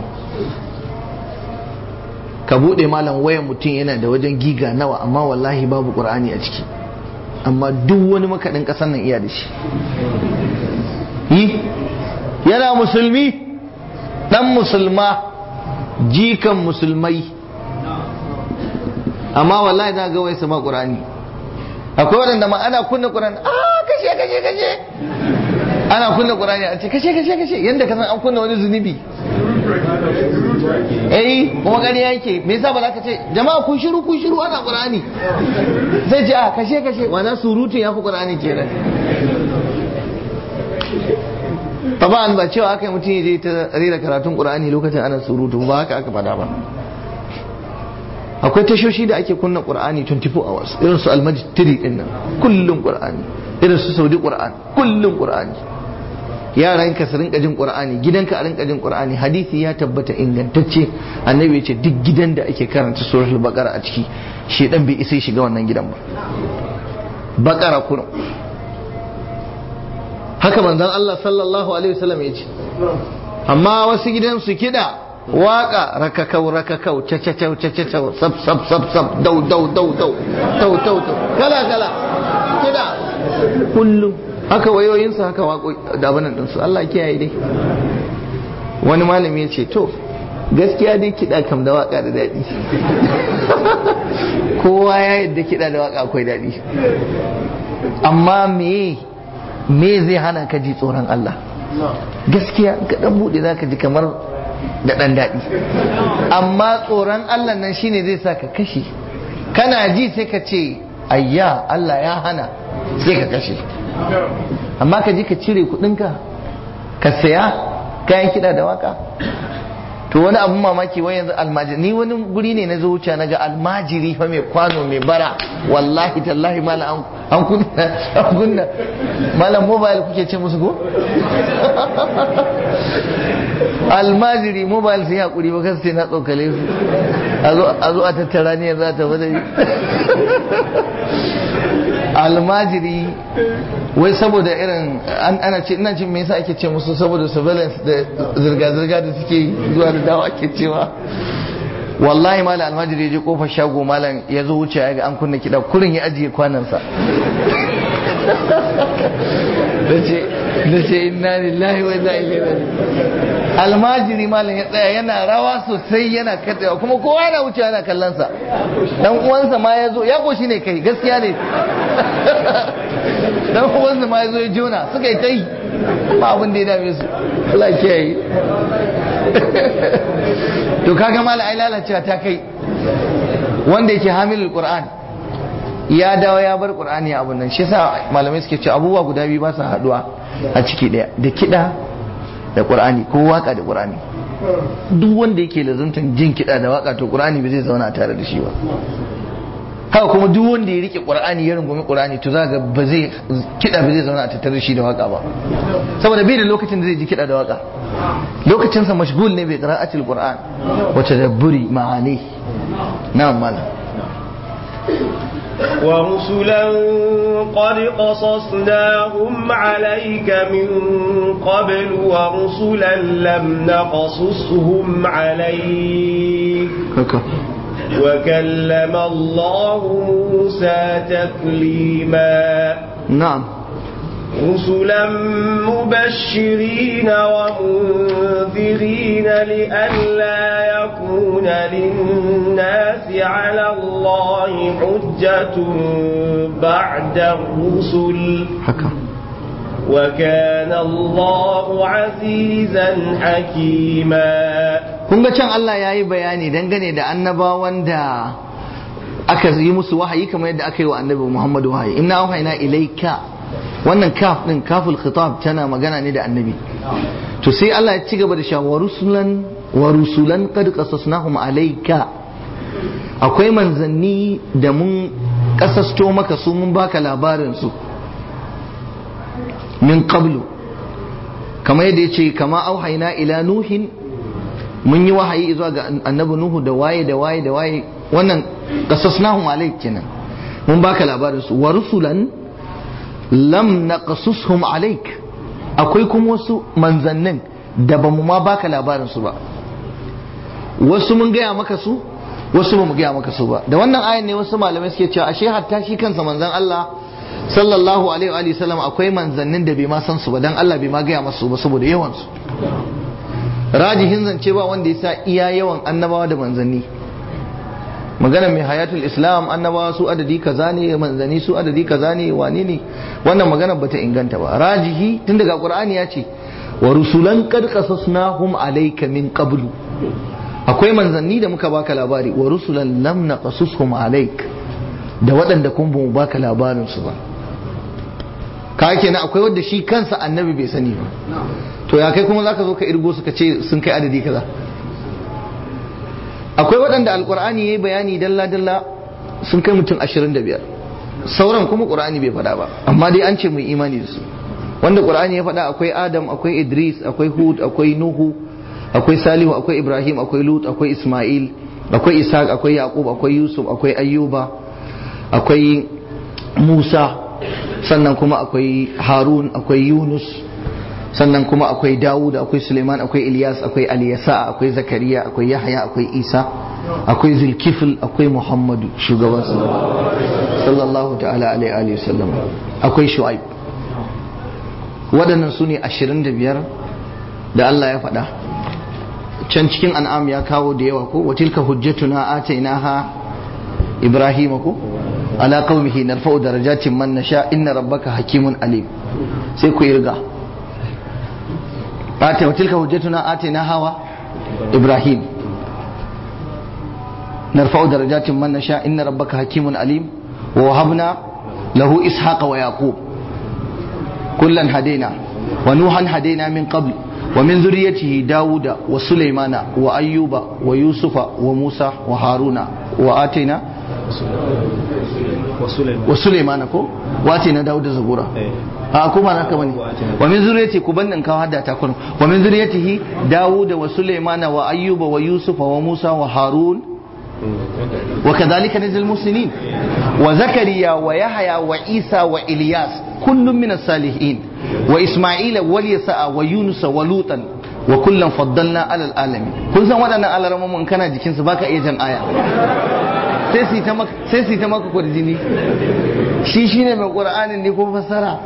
ka bude malam wayan mutum yana da wajen giga nawa amma wallahi babu qur'ani a ciki amma duk wani makaɗin ƙasar nan iya da shi yi yana musulmi ɗan musulma jikan musulmai amma wallahi za ga wai sama ƙur'ani akwai waɗanda ma ana kunna ƙur'ani a kashe kashe kashe ana kunna ƙur'ani a ce kashe kashe kashe yadda ka san an kunna wani zunubi eh kuma ƙarya yake me yasa ba za ka ce jama'a kun shiru kun shiru ana ƙur'ani zai ce a kashe kashe wana surutu ya fi ƙur'ani kenan taban ba cewa aka yi mutum ya je ta rera karatun ƙur'ani lokacin ana surutu ba haka aka faɗa ba akwai tashoshi da ake kunna qur'ani 24 hours irin su almajid 3 din nan kullun qur'ani irin su saudi qur'an kullun qur'ani yaran ka su rinka jin qur'ani gidanka a rinka jin qur'ani hadisi ya tabbata ingantacce annabi ya ce duk gidan da ake karanta suratul baqara a ciki shedan bai isa shiga wannan gidan ba baqara kurum haka manzon Allah sallallahu alaihi wasallam ya ce amma wasu gidan su kida waka rakakau rakakau cacacau cacacau sab sab sab sab dau dau dau dau dau dau dau kala kala kida kullum haka wayoyinsu haka wako da abinan ɗinsu Allah kiyaye dai wani malami ya ce to gaskiya dai kiɗa kam da waka da daɗi kowa ya yadda kiɗa da waka akwai daɗi amma me me zai hana ka ji tsoron Allah gaskiya ka ɗan buɗe za ka ji kamar da ɗan daɗi amma tsoron Allah nan shine zai sa ka kashe kana ji sai ka ce ayya Allah ya hana sai ka kashe amma ka ji ka cire kudinka ka saya kayan kiɗa da waka to wani abun mamaki wai yanzu almajiri ni wani guri ne na zuciya na ga almajiri fa mai kwano mai bara wallahi tallahi malam an kunna an kunna malam mobile kuke ce musu ko almajiri mobile sun hakuri ba kasu na tsokale su a zo a tattara ne yanzu a tafi da almajiri wai saboda irin ana ce ina cin me yasa ake ce musu saboda surveillance da zirga-zirga da suke zuwa da dawa ake cewa wallahi malam almajiri ya je kofar shago malam ya zo wuce ya ga an kunna kiɗa kurin ya ajiye kwanansa da ce inna lillahi wa inna ilaihi almajiri malam ya tsaya yana rawa sosai yana kadewa kuma kowa yana wuce yana kallon sa dan uwansa ma ya zo ya koshi ne kai gaskiya ne dan uwansa ma ya zo ya jona suka yi tai ba abin da ya dame su Allah ya kiyaye to kaga malam ai lalacewa ta kai wanda yake hamilul qur'an ya dawo ya bar qur'ani a abun nan shi yasa malamai suke ce abubuwa guda biyu ba su haduwa a ciki daya da kida da qur'ani ko waka da qur'ani duk wanda yake lazuntan jin kida da waka to qur'ani ba zai zauna tare da shi ba haka kuma duk wanda ya rike qur'ani ya rungumi qur'ani to zaka ba zai kida ba zai zauna a tattare da shi da waka ba saboda bai da lokacin da zai ji kida da waka lokacin sa mashgul ne bai qira'atil qur'an wa tadabburi ma'ani na'am malam ورسلا قد قصصناهم عليك من قبل ورسلا لم نقصصهم عليك وكلم الله موسى تكليما نعم رسلا مبشرين ومنذرين لئلا يكون للناس على الله حجة بعد الرسل haka وكان الله عزيزا حكيما kun ga can Allah ya yi bayani dangane da annabawan da aka yi musu wahayi kamar yadda aka yi wa annabi Muhammadu wahayi inna auhayna ilaika wannan kaf din kaful khitab tana magana ne da annabi to sai Allah ya ci gaba da cewa wa rusulan wa rusulan qad qasasnahum alayka akwai manzanni da mun kasasto maka su mun baka labarin su min qablu kamar yadda yace kama auhayna ila nuhin mun yi wahayi zuwa ga annabi nuhu da waye da waye da waye wannan qasasnahum alayk kenan mun baka labarin su wa rusulan lam naqasushum alayk akwai kuma wasu manzannin da ba mu ma baka labarin su ba wasu mun gaya maka su wasu ba mu gaya maka su ba da wannan ayan ne wasu malamai suke cewa ashe hatta shi kansa manzan Allah sallallahu alaihi wa sallam akwai manzannin da bai ma san su ba dan Allah bai ma gaya masu ba saboda yawan su rajihin zance ba wanda ya sa iya yawan annabawa da manzanni magana mai hayatul islam annabawa su adadi kaza ne manzanni su adadi kaza ne wane ne wannan magana bata inganta ba rajihi tun daga qur'ani ya ce wa rusulan qad qasasnahum alayka min qablu akwai manzanni da muka baka labari wa rusulan lam naqasushum alayk da waɗanda kun ba mu baka labarin su ba ka kenan akwai wanda shi kansa annabi bai sani ba to ya kai kuma zaka zo ka irgo su ka ce sun kai adadi kaza akwai waɗanda alkur'ani ya yi bayani dalla-dalla sun kai mutum 25 sauran kuma ƙur'ani bai faɗa ba amma dai an ce mai imani da su wanda ƙur'ani ya faɗa akwai adam akwai idris akwai hud akwai nuhu akwai salihu akwai ibrahim akwai lut akwai isma'il akwai ishaq akwai yaqub akwai yusuf akwai ayyuba akwai musa sannan kuma akwai harun akwai yunus sannan kuma akwai dawud akwai suleiman akwai ilyas akwai aliyasa akwai zakariya akwai yahya akwai isa akwai zulkifil akwai muhammadu shugaban sallallahu ta'ala alaihi wasallam akwai shu'aib waɗannan su ne ashirin da biyar da Allah ya faɗa can cikin an'am ya kawo da yawa ko watilka hujjatuna atainaha ibrahima ko ala qaumihi narfa'u darajatin man nasha inna rabbaka hakimun alim sai ku irga ata watilka hujjatuna atainaha wa ibrahim narfa'u darajatin man nasha inna rabbaka hakimun alim wa wahabna lahu ishaqa wa yaqub kullan hadaina wa nuhan hadaina min qabl ومن ذريته داود وسليمان وأيوب ويوسف وموسى وهارون وآتينا وسليمان كو وآتينا داود زبورا a kuma na kama ne wa min zuriyati ku bannin kawo hadda ta kun wa min zuriyatihi dawud wa sulaiman wa ayyuba wa yusuf wa musa wa harun wa kadhalika najzil muslimin wa zakariya wa yahya wa isa wa ilyas kullum min as-salihin wa isma'ila wal yasa wa yunus wa lutan wa kullum faddalna alal alamin kun san waɗannan alaramomin kana jikinsu baka iya jan aya sai su ta maka sai su ta maka kwarjini shi shine mai qur'anin ne ko fassara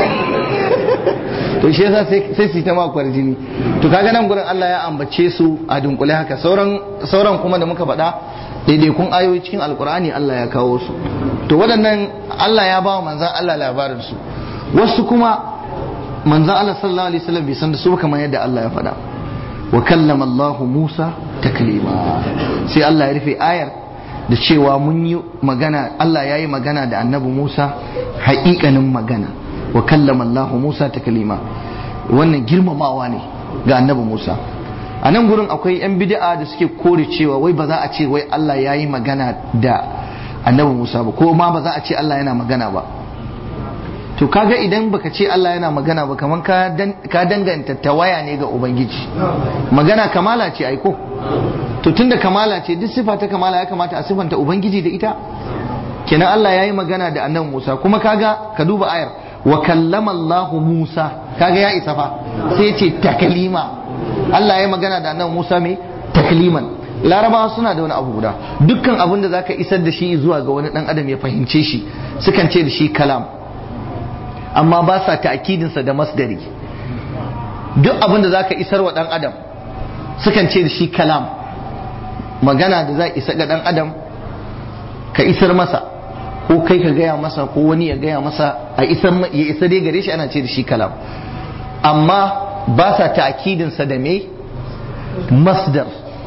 to shi yasa sai su ta maka kwarjini to kaga nan gurin Allah ya ambace su a dunkule haka sauran sauran kuma da muka faɗa daidaikun ayoyi cikin alkur'ani Allah ya kawo su to waɗannan Allah ya ba wa manzan Allah labarin su wasu kuma manzan Allah sallallahu alaihi wasallam bai san da su kamar yadda Allah ya faɗa wa kallama Allah Musa taklima sai Allah ya rufe ayar da cewa mun yi magana Allah ya yi magana da annabi Musa haƙiƙanin magana wa kallama Allah Musa taklima wannan girmamawa ne ga annabi Musa a nan gurin akwai 'yan bid'a da suke kore cewa wai ba za a ce wai Allah ya yi magana da annabi Musa ba ko ma ba za a ce Allah yana magana ba to kaga idan baka ce Allah yana magana ba kamar ka danganta tawaya ne ga ubangiji magana kamala ce aiko to tunda kamala ce duk sifa ta kamala ya kamata a sifanta ubangiji da ita kenan Allah ya yi magana da annabi Musa kuma kaga ka duba ayar wa kallama Allah Musa kaga ya isa fa sai ce takalima Allah ya yi magana da annabi Musa mai takliman larabawa suna da wani abu guda dukkan abin da zaka isar da shi zuwa ga wani dan adam ya fahimce shi sukan ce da shi kalam amma ba sa ta'kidinsa da masdari duk abin da zaka isar wa dan adam sukan ce da shi kalam magana da za isa ga dan adam ka isar masa ko kai ka gaya masa ko wani ya gaya masa a isar ya isa dai gare shi ana ce da shi kalam amma ba sa ta'kidinsa da me masdar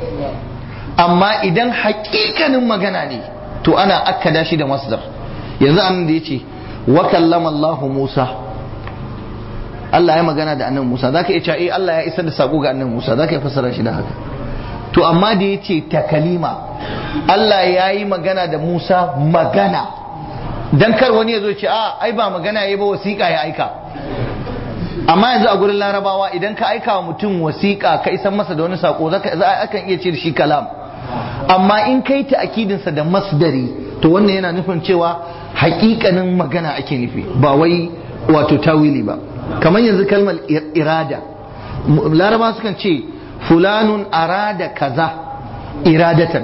amma idan hakikanin magana ne to ana akkada shi da masdar yanzu an da yace wa kallama Allah Musa Allah ya magana da annabi Musa zaka iya cewa eh Allah ya isar da sako ga annabi Musa zaka iya fassara shi da haka to amma da yace takalima Allah ya yi magana da Musa magana dan kar wani ya zo ce a ai ba magana yayi ba wasiƙa ya aika amma yanzu a gurin larabawa idan ka aika wa mutum wasiƙa ka isan masa da wani sako zaka akan iya ce da shi kalam amma in kai ta akidinsa da masdari to wannan yana nufin cewa haƙiƙanin magana ake nufi ba wai wato tawili ba kamar yanzu kalmar irada laraba sukan ce fulanun arada kaza iradatan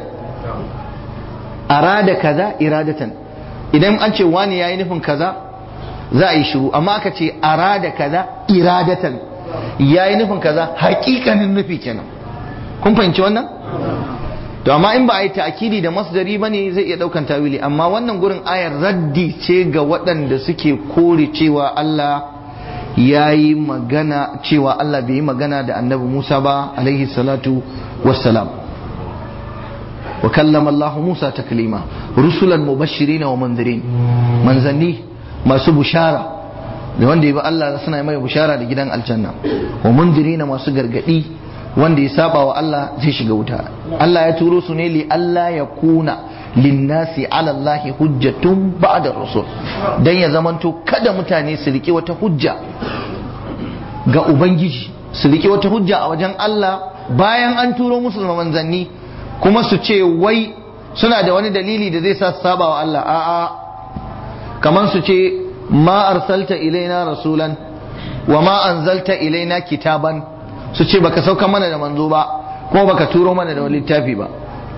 arada kaza iradatan idan an ce wani yayi nufin kaza za a yi shiru amma aka ce arada kaza iradatan yayi nufin kaza hakikanin nufi kenan kun fahimci wannan to amma in ba a yi ta'akidi da masdari ba ne zai iya daukan tawili amma wannan gurin ayar raddi ce ga waɗanda suke kore cewa Allah ya yi magana cewa Allah bai yi magana da annabi Musa ba alaihi salatu wassalam wa kallama Allah Musa taklima rusulan mubashirin wa munzirin manzanni masu bushara da wanda ya bi Allah suna mai bushara da gidan aljanna wa munzirin masu gargadi wanda ya saba wa Allah zai shiga wuta Allah ya turo su ne li Allah ya kuna linnasi ala Allah hujjatun ba'da rusul dan ya zamanto kada mutane su riki wata hujja ga ubangiji su riki wata hujja a wajen Allah bayan an turo musu manzanni kuma su ce wai suna da wani dalili da zai sa su saba wa Allah a'a kamar su ce ma arsalta ilaina rasulan wa ma anzalta ilaina kitaban su ce baka sauka mana da manzo ba kuma baka turo mana da wani littafi ba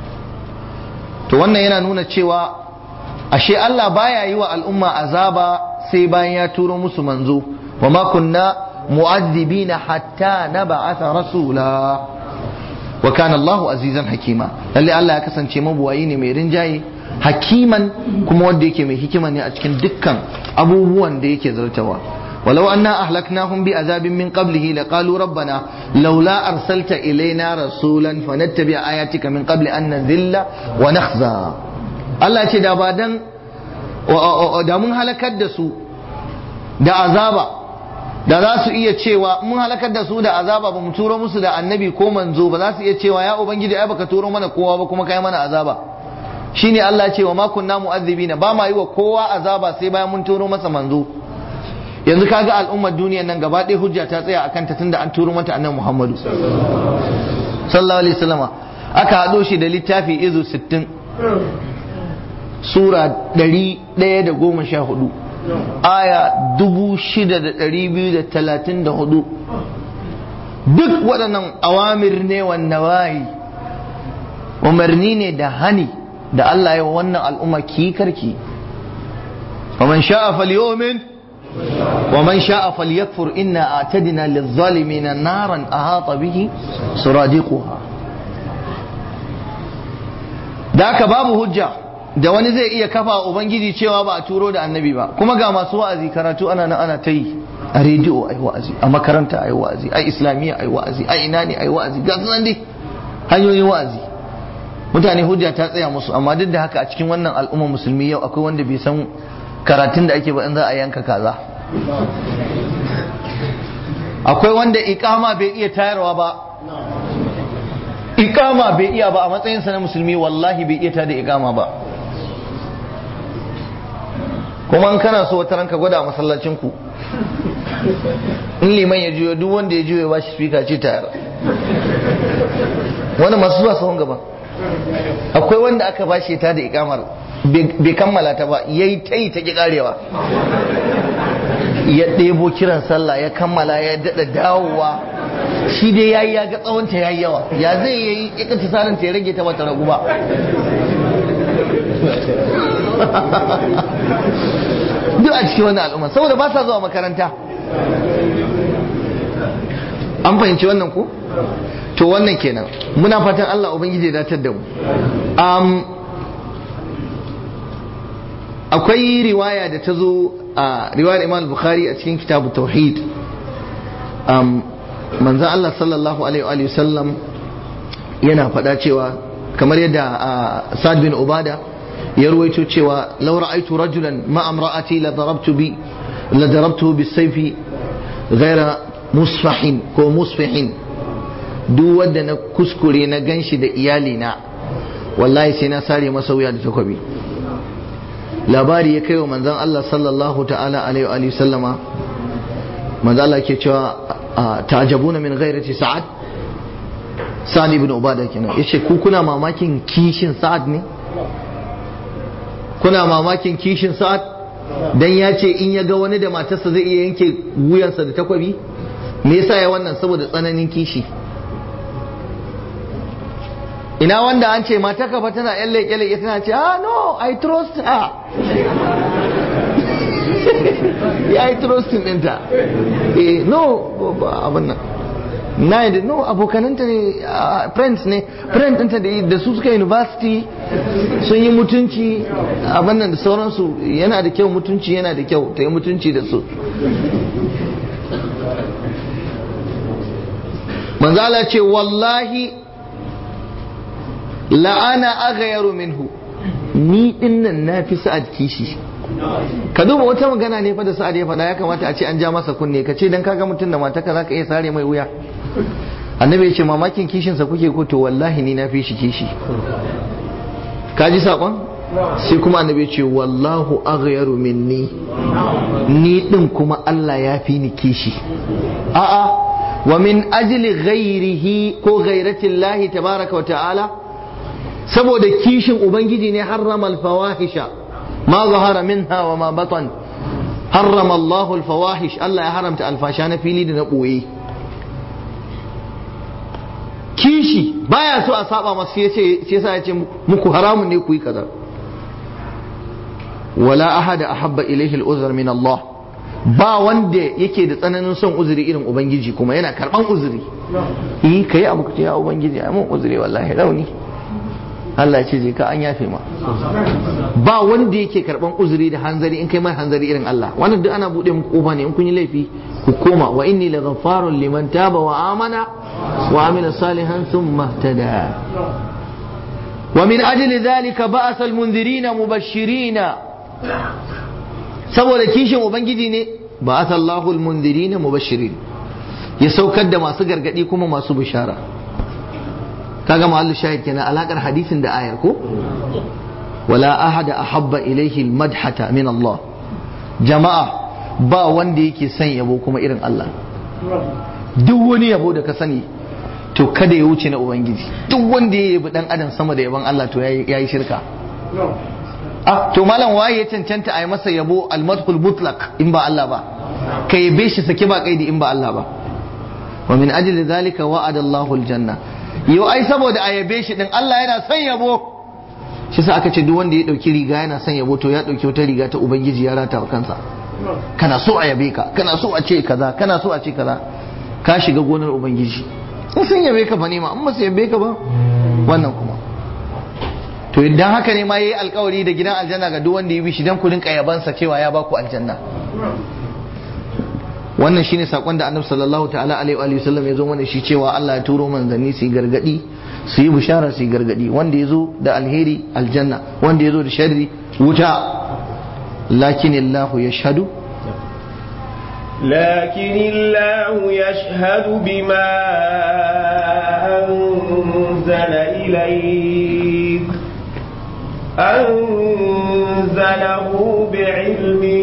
to wannan yana nuna cewa ashe Allah baya yi wa al'umma azaba sai bayan ya turo musu manzo wa ma kunna mu'azzibina hatta nab'atha rasula wa kana Allahu azizan hakima lalle Allah ya kasance mabuwayi ne mai rinjaye hakiman kuma wanda yake mai hikima ne a cikin dukkan abubuwan da yake zartawa ولو أنا أهلكناهم بعذاب من قبله لقالوا ربنا لولا أرسلت إلينا رسولا فنتبع آياتك من قبل أن نذل ونخزى الله ce da ba dan da mun halakar da su da azaba da za su iya cewa mun halakar da su da azaba ba mu turo musu da annabi ko manzo ba za su iya cewa ya ubangiji ai baka turo mana kowa ba kuma kai mana azaba shine Allah ce wa ma kunna mu'azzibina ba ma yi wa kowa azaba sai bayan mun turo masa manzo yanzu kaga al'ummar duniyar nan gaba ɗaya hujja ta tsaya akan ta tunda an turo mata annabi Muhammadu sallallahu alaihi wasallama aka haɗo shi da littafi izu 60 sura 114 aya 6234 duk waɗannan awamir ne wannan wayi umarni ne da hani da Allah ya wannan al'umma ki karki ومن شاء فليؤمن ومن شاء فليكفر إنا أعتدنا للظالمين نارا أحاط به سرادقها ذاك باب hujja da wani zai iya kafa ubangiji cewa ba a turo da annabi ba kuma ga masu wa'azi karatu ana nan ana ta yi a rediyo ai wa'azi a makaranta ai wa'azi a islamiyya ai wa'azi a ina ne ai wa'azi ga sunan dai hanyoyin wa'azi mutane hujja ta tsaya musu amma duk da haka a cikin wannan al'umma musulmi yau akwai wanda bai san karatun da ake ba in za a yanka kaza akwai wanda ikama bai iya tayarwa ba ikama bai iya ba a matsayinsa na musulmi wallahi bai iya tada ikama ba kuma in kana so wata ranka gwada a masallacinku in liman ya juyo duk wanda ya juyo ya bashi spika ce tayar wani masu zuwa sahun gaba akwai wanda aka bashi ta da ikamar bai kammala ta ba yayi ta yi ta ki karewa ya ɗebo kiran sallah ya kammala ya daɗa dawowa shi dai yayi ya ga tsawonta yayi yawa ya zai yayi ya kace sanin ta ya rage ta bata ragu ba duk a cikin wannan al'umma saboda ba sa zuwa makaranta an fahimci wannan ko to wannan kenan muna fatan Allah ubangiji ya datar da mu akwai riwaya da ta zo a riwayar Imam Bukhari a cikin kitabu tauhid manzan Allah sallallahu alaihi wa sallam yana faɗa cewa kamar yadda Sa'ad bin Ubada ya ruwaito cewa law ra'aytu rajulan ma amra'ati la darabtu bi la darabtuhu bis-sayfi ghayra musfahin ko musfihin duk wanda na kuskure na ganshi da iyalina wallahi sai na sare masa wuya da takobi labari ya kai wa manzon Allah sallallahu ta'ala alaihi wa sallama manzon Allah ke cewa ta'jabuna min ghairati sa'ad sa'ad ibn ubada kenan yace ku kuna mamakin kishin sa'ad ne kuna mamakin kishin sa'ad dan ya ce in ya ga wani da matarsa zai iya yanke wuyansa da takwabi me yasa ya wannan saboda tsananin kishi ina wanda an ce mata kafa tana yan leƙe-leƙe tana ce ah no I trust her ya yi trusting ɗinta eh no abin nan na yi no abokananta ne friends ne friend ɗinta da su suka university sun yi mutunci abin nan da sauransu yana da kyau mutunci yana da kyau ta yi mutunci da su manzala ce wallahi la'ana agayaru minhu ni dinnan na fi sa'ad kishi ka duba wata magana ne fa da sa'ad ya faɗa ya kamata a ce an ja masa kunne ka ce dan kaga mutum da mata ka zaka iya sare mai wuya annabi ya ce mamakin kishin sa kuke ko to wallahi ni na fi shi kishi ka ji sakon sai kuma annabi ya ce wallahu aghyaru minni ni din kuma Allah ya fi ni kishi a'a wa min ajli ghairihi ko ghairatillahi tabaraka wa ta'ala saboda kishin ubangiji ne harrama al-fawahisha ما ظهر منها وما بطن حرم الله الفواحش الله يا حرمت الفاشا na fili da na ɓoye kishi baya so a saba masu sai yasa ya ce muku haramun ne ku yi kaza wala ahada ahabba ilaihi al-uzr min Allah ba wanda yake da tsananin son uzuri irin ubangiji kuma yana karban uzuri eh kai abu ka ya ubangiji ai mun uzuri wallahi rauni Allah ce je ka an yafe ma ba wanda yake karban uzuri da hanzari in kai mai hanzari irin Allah wannan duk ana bude muku kofa ne in kun yi laifi ku koma wa inni la ghaffarun liman taba wa amana wa amila salihan thumma tada wa min ajli dhalika ba'atha al-munzirina mubashshirina saboda kishin ubangiji ne ba'atha Allahu al-munzirina mubashshirin ya saukar da masu gargadi kuma masu bishara kaga mahallu shahid kenan alakar hadisin da ayar ko wala ahada ahabba ilaihi almadhata min Allah jama'a ba wanda yake son yabo kuma irin Allah duk wani yabo da ka sani to kada ya wuce na ubangiji duk wanda ya yabi dan adam sama da yaban Allah to yayi shirka ah to malam waye ya cancanta a yi masa yabo almadhul mutlaq in ba Allah ba ka yabe shi sake ba kaidi in ba Allah ba wa min ajli dhalika wa'ada Allahu aljanna yau ai saboda a yabe shi din Allah yana son yabo shi sa aka ce duk wanda ya dauki riga yana son yabo to ya dauki wata riga ta ubangiji ya rata wa kansa kana so a yabe ka kana so a ce kaza kana so a ce kaza ka shiga gonar ubangiji in sun yabe ka fa ne ma in ba su yabe ka ba wannan kuma to idan haka ne ma yayi alkawari da gidan aljanna ga duk wanda ya bi shi dan ku rinka yabansa cewa ya baku aljanna wannan shine sakon da annabi sallallahu ta'ala alaihi wa sallam ya zo mana shi cewa Allah ya turo manzanni su yi gargadi su yi bishara su yi gargadi wanda ya zo da alheri aljanna wanda ya zo da sharri wuta lakin Allah ya shahadu لكن الله يشهد بما أنزل إليك أنزله بعلمه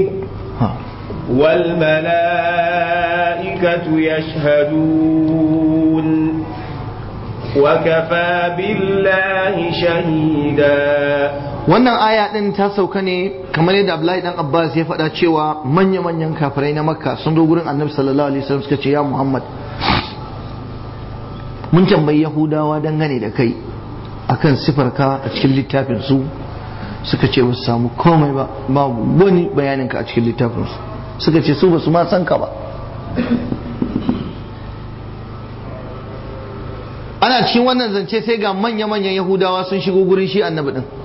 والملائكة يشهدون وكفى بالله شهيدا wannan aya din ta sauka ne kamar yadda Abdullahi dan Abbas ya faɗa cewa manya-manyan kafirai na Makka sun zo gurin Annabi sallallahu alaihi wasallam suka ce ya Muhammad mun tambayi Yahudawa dangane da kai akan sifarka a cikin littafin su suka ce ba su samu komai ba babu wani bayanin ka a cikin littafin su suka ce su ba su ma san ka ba ana cikin wannan zance sai ga manya-manyan yahudawa sun shigo gurin shi annabi din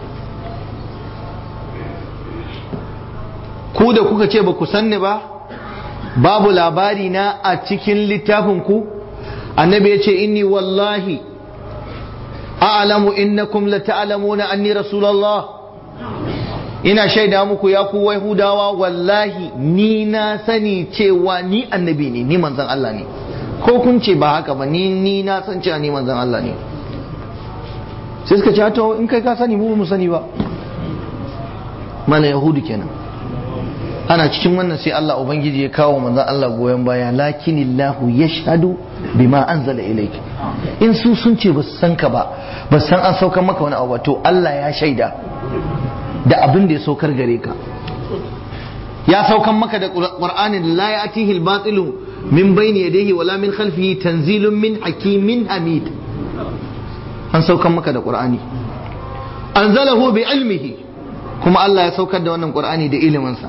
ku da kuka ce ba ku sanni ba babu labari na a cikin littafin ku annabi ya ce inni wallahi a'lamu innakum la ta'lamuna anni rasulullah ina shaida muku ya ku yahudawa wallahi ni na sani cewa ni annabi ne ni manzon Allah ne ko kun ce ba haka ba ni ni na san cewa ni manzon Allah ne sai suka ce to in kai ka sani mu mu sani ba mana yahudu kenan ana cikin wannan sai Allah ubangiji ya kawo manzon Allah goyon baya lakinillahu yashhadu bima anzala ilayk in su sun ce ba su san ka ba ba san an saukar maka wani abu ba to Allah ya shaida da abin da ya saukar gare ka ya saukan maka da qur'ani la ya'tihi al-batilu min bayni yadayhi wala min khalfihi tanzilun min hakimin hamid an saukan maka da qur'ani anzalahu bi ilmihi kuma Allah ya saukar da wannan qur'ani da iliminsa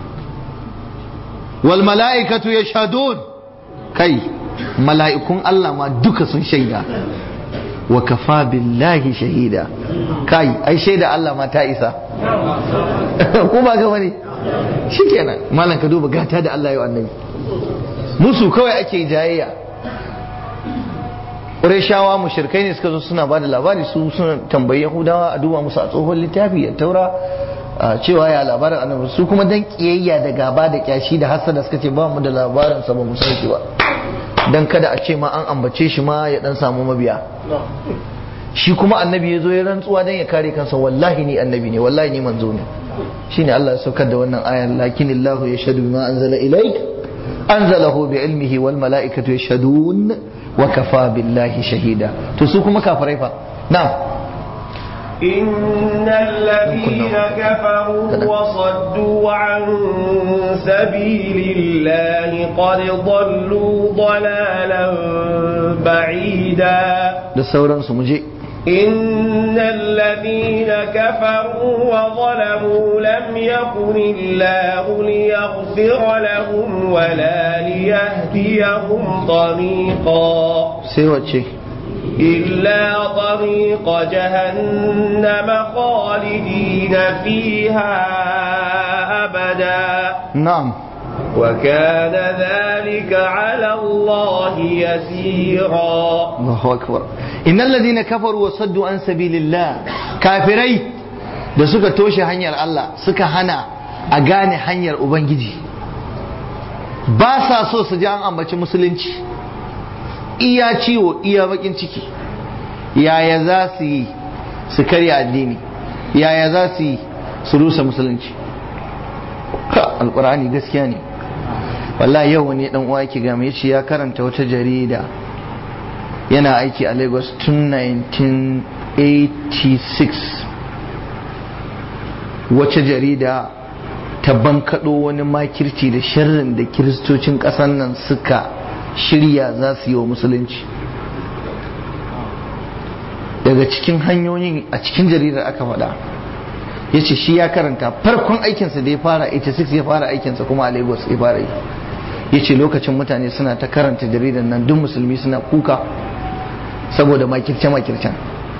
wal mala'ikatu yashhadun kai mala'ikun Allah ma duka sun shaida wa kafa billahi shahida kai ai shaida Allah ma ta isa ko ba ga wani shikenan malam ka duba gata da Allah ya annabi musu kawai ake jayayya Qurayshawa mushrikai ne suka zo suna bada labari su suna tambayi Yahudawa a duba musu a tsohon littafi ya taura cewa ya labarin annabi su kuma dan kiyayya da gaba da kyashi da hasada suka ce ba mu da labarin sa ba mu san shi ba dan kada a ce ma an ambace shi ma ya dan samu mabiya shi kuma annabi ya zo ya rantsuwa dan ya kare kansa wallahi ni annabi ne wallahi ni manzo ne shine Allah ya saukar da wannan ayar lakinillahu yashhadu bima anzala ilayk anzalahu bi ilmihi wal malaikatu yashhadun wa kafa billahi shahida to su kuma kafirai fa na'am إن الذين كفروا وصدوا عن سبيل الله قد ضلوا ضلالا بعيدا da sauransu mu je إن الذين كفروا وظلموا لم يكن الله ليغفر لهم ولا ليهديهم طريقا sai wacce إلا طريق جهنم خالدين فيها أبدا na'am وكان ذلك على الله يسيرا Allahu akbar innal ladina kafaru wa saddu an sabilillah kafirai da suka toshe hanyar Allah suka hana a gane hanyar ubangiji ba sa so su ji an ambaci musulunci iya ciwo iya bakin ciki yaya za su yi su karya addini yaya za su yi su rusa musulunci ka alkur'ani gaskiya ne wallahi yau wani dan uwa yake ga mai yace ya karanta wata jarida yana aiki a Lagos tun 1986 wace jarida ta bankaɗo wani makirci da sharrin da kiristocin ƙasar nan suka shirya za su yi wa musulunci daga cikin hanyoyin a cikin jaridar aka faɗa ya ce shi ya karanta farkon aikinsa da ya fara 86 ya fara aikinsa kuma a lagos ya fara yi ya ce lokacin mutane suna ta karanta jaridar nan duk musulmi suna kuka saboda makirce-makircen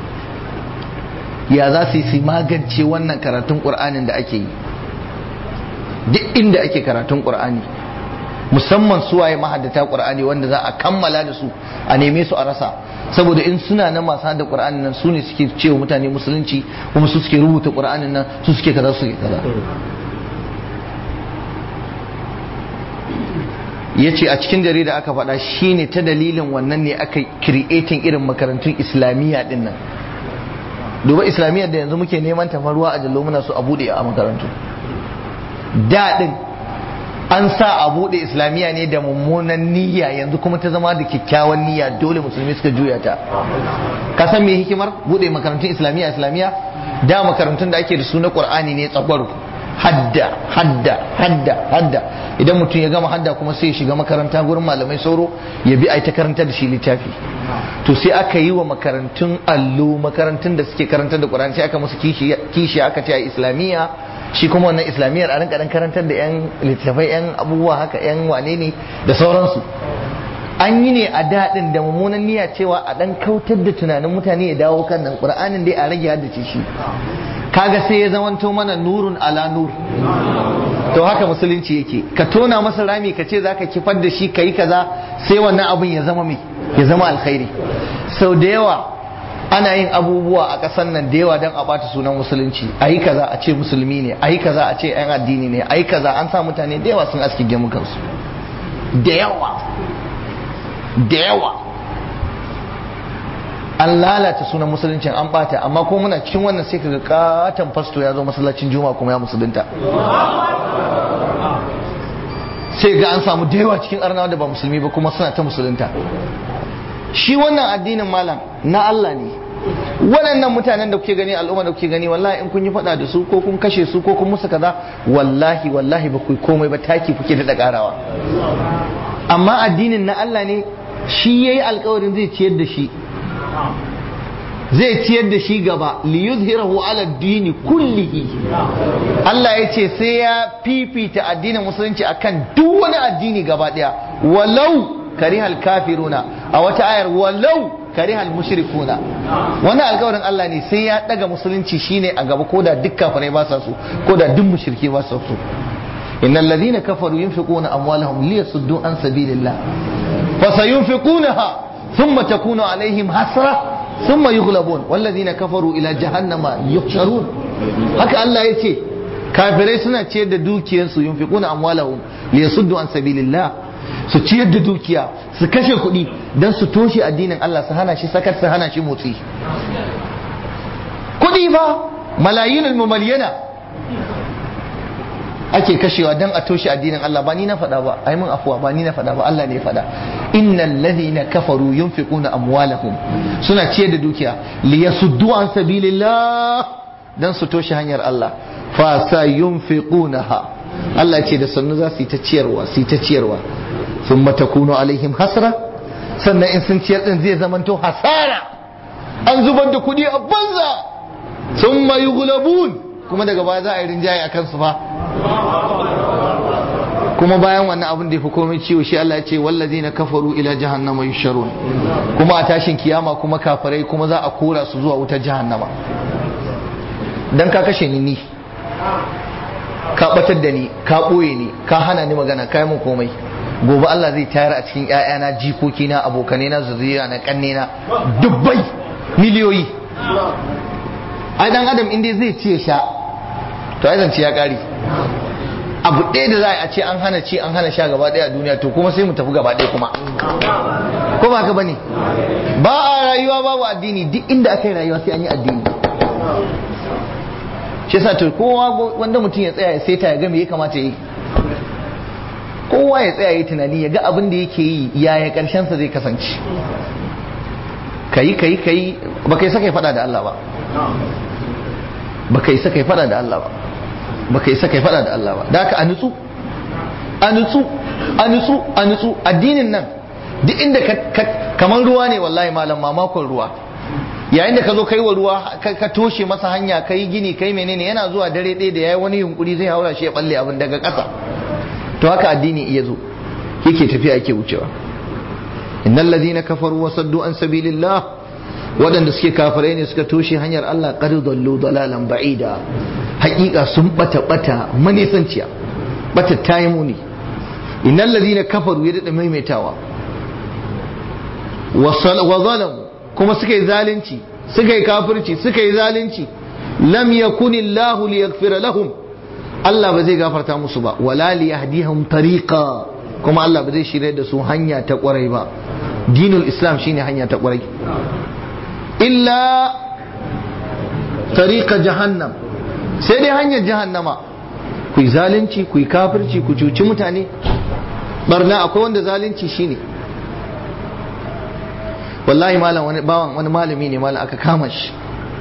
ya za su yi su magance wannan karatun ƙur'anin da ake yi duk inda ake karatun ƙur'ani musamman suwaye mahaddata ƙur'ani wanda za a kammala da su a neme su a rasa saboda in suna nan masu hada ƙur'anin nan su ne suke cewa mutane musulunci kuma su suke rubuta ƙur'anin nan su suke kaza su suke kaza ya ce a cikin jarida aka faɗa shine ta dalilin wannan ne aka creating irin makarantun islamiyya din nan duba islamiyyar da yanzu muke neman tafarwa a jallo muna so a buɗe a makarantu daɗin an sa a buɗe islamiyya ne da mummunan niyya yanzu kuma ta zama da kyakkyawan niyya dole musulmi suka juya ta ka san me hikimar buɗe makarantun islamiyya islamiyya da makarantun da ake da su na qur'ani ne tsagwaro hadda hadda hadda hadda idan mutum ya gama hadda kuma sai ya shiga makaranta gurin malamai sauro ya bi a ta karanta da shi littafi to sai aka yi wa makarantun allo makarantun da suke karantar da qur'ani sai aka musu kishi aka ce a islamiyya shi kuma wannan islamiyyar a rinka dan karantar da yan littafai yan abubuwa haka yan wane ne da sauransu an yi ne a daɗin da mummunan niyya cewa a dan kautar da tunanin mutane ya dawo kan nan qur'anin dai a rage haddace shi kaga sai ya zamanto mana nurun ala nur to haka musulunci yake ka tona masa rami ka ce zaka kifar da shi kayi kaza sai wannan abin ya zama mai ya zama alkhairi sau da yawa ana yin abubuwa a ƙasar nan da yawa don a ɓata sunan musulunci a yi kaza a ce musulmi ne a yi kaza a ce 'yan addini ne a yi kaza an sa mutane da yawa sun aski gemukansu da yawa da yawa an lalata sunan musuluncin an bata amma ko muna cikin wannan sai kaga katon fasto ya zo masallacin juma kuma ya musulunta sai ga an samu da yawa cikin arnawa da ba musulmi ba kuma suna ta musulunta shi wannan addinin malam na Allah ne waɗannan mutanen da kuke gani al'umma da kuke gani wallahi in kun yi faɗa da su ko kun kashe su ko kun musu kaza wallahi wallahi ba ku komai ba taki kuke da karawa amma addinin na Allah ne shi yayi alkawarin zai ciyar da shi zai ciyar da shi gaba li yuzhirahu ala dini kullihi Allah ya ce sai ya fifita addinin musulunci akan duk wani addini gaba daya walau karihal kafiruna a wata ayar walau karihal mushrikuna wani alkawarin Allah ne sai ya daga musulunci shine a gaba ko da duk kafirai ba sa so ko da duk mushrike ba sa so innal ladhina kafaru yunfiquna amwalahum liyasuddu an sabilillah fasayunfiqunaha thumma takunu alaihim hasra ثم يغلبون والذين كفروا الى جهنم يحشرون haka Allah ya ce kafirai suna ciyar da dukiyarsu yunfiquna amwalahum liyasuddu an sabilillah su ciyar da dukiya su kashe kuɗi dan su toshe addinin Allah su hana shi sakat su hana shi motsi kuɗi fa malayinul mumaliyana ake kashewa dan a toshe addinin Allah ba ni na faɗa ba ai mun afuwa ba ni na faɗa ba Allah ne ya faɗa innal ladhina kafaru yunfiquna amwalahum suna ciyar da dukiya liyasuddu an sabilillah dan su toshe hanyar Allah fa sayunfiqunaha Allah ce da sannu za su yi ta ciyarwa su yi ta ciyarwa thumma takunu alaihim hasra sannan in sun ciyar din zai zamanto hasara an zubar da kuɗi a banza thumma yughlabun kuma daga baya za a yi rinjaye a kansu fa kuma bayan wannan abin da ya fi komai ciwo shi Allah ya ce wallazina kafaru ila jahannama yusharun kuma a tashin kiyama kuma kafirai kuma za a kora su zuwa wutar jahannama dan ka kashe ni ni ka batar da ni ka boye ni ka hana ni magana kai mun komai gobe Allah zai tayar a cikin ƴaƴana jikokina abokanai na zuriya na kanne na dubbai miliyoyi ai dan adam inda zai ci ya sha to ai zance ya kare abu ɗaya da za a ce an hana ci an hana sha gaba ɗaya a duniya to kuma sai mu tafi gaba ɗaya kuma ko ba ka bane ba a rayuwa babu addini duk inda aka yi rayuwa sai an yi addini shi yasa to kowa wanda mutum ya tsaya ya saita ya ga me ya kamata yi kowa ya tsaya ya tunani ya ga abin da yake yi yaya karshen sa zai kasance kayi kayi kayi ba kai saka faɗa da Allah ba ba kai saka faɗa da Allah ba ba kai saka faɗa da Allah ba da haka a nutsu a nutsu a nutsu a nutsu addinin nan duk inda kamar ruwa ne wallahi malam mamakon ruwa yayin da ka zo kai wa ruwa ka toshe masa hanya ka yi gini kai menene yana zuwa dare ɗaya da yayi wani yunkuri zai haura shi ya balle abin daga ƙasa to haka addini iya zo yake tafiya yake wucewa innal ladina kafaru wa saddu an sabilillah waɗanda suke kafirai ne suka toshe hanyar Allah qad dallu dalalan ba'ida haƙiƙa sun bata bata manisanciya bata tayi muni innal ladina kafaru ya dada maimaitawa wa zalamu kuma suka yi zalunci suka yi kafirci suka yi zalunci lam yakuni Allah liyaghfira lahum Allah ba zai gafarta musu ba wala liyahdihum tariqa kuma Allah ba zai shirye da su hanya ta kwarai ba dinul islam shine hanya ta kwarai illa tariqa jahannam sai dai hanyar jahannama ku yi zalunci ku yi kafirci ku cuci mutane barna akwai wanda zalunci shine wallahi malam wani bawan wani malami ne malam aka kama shi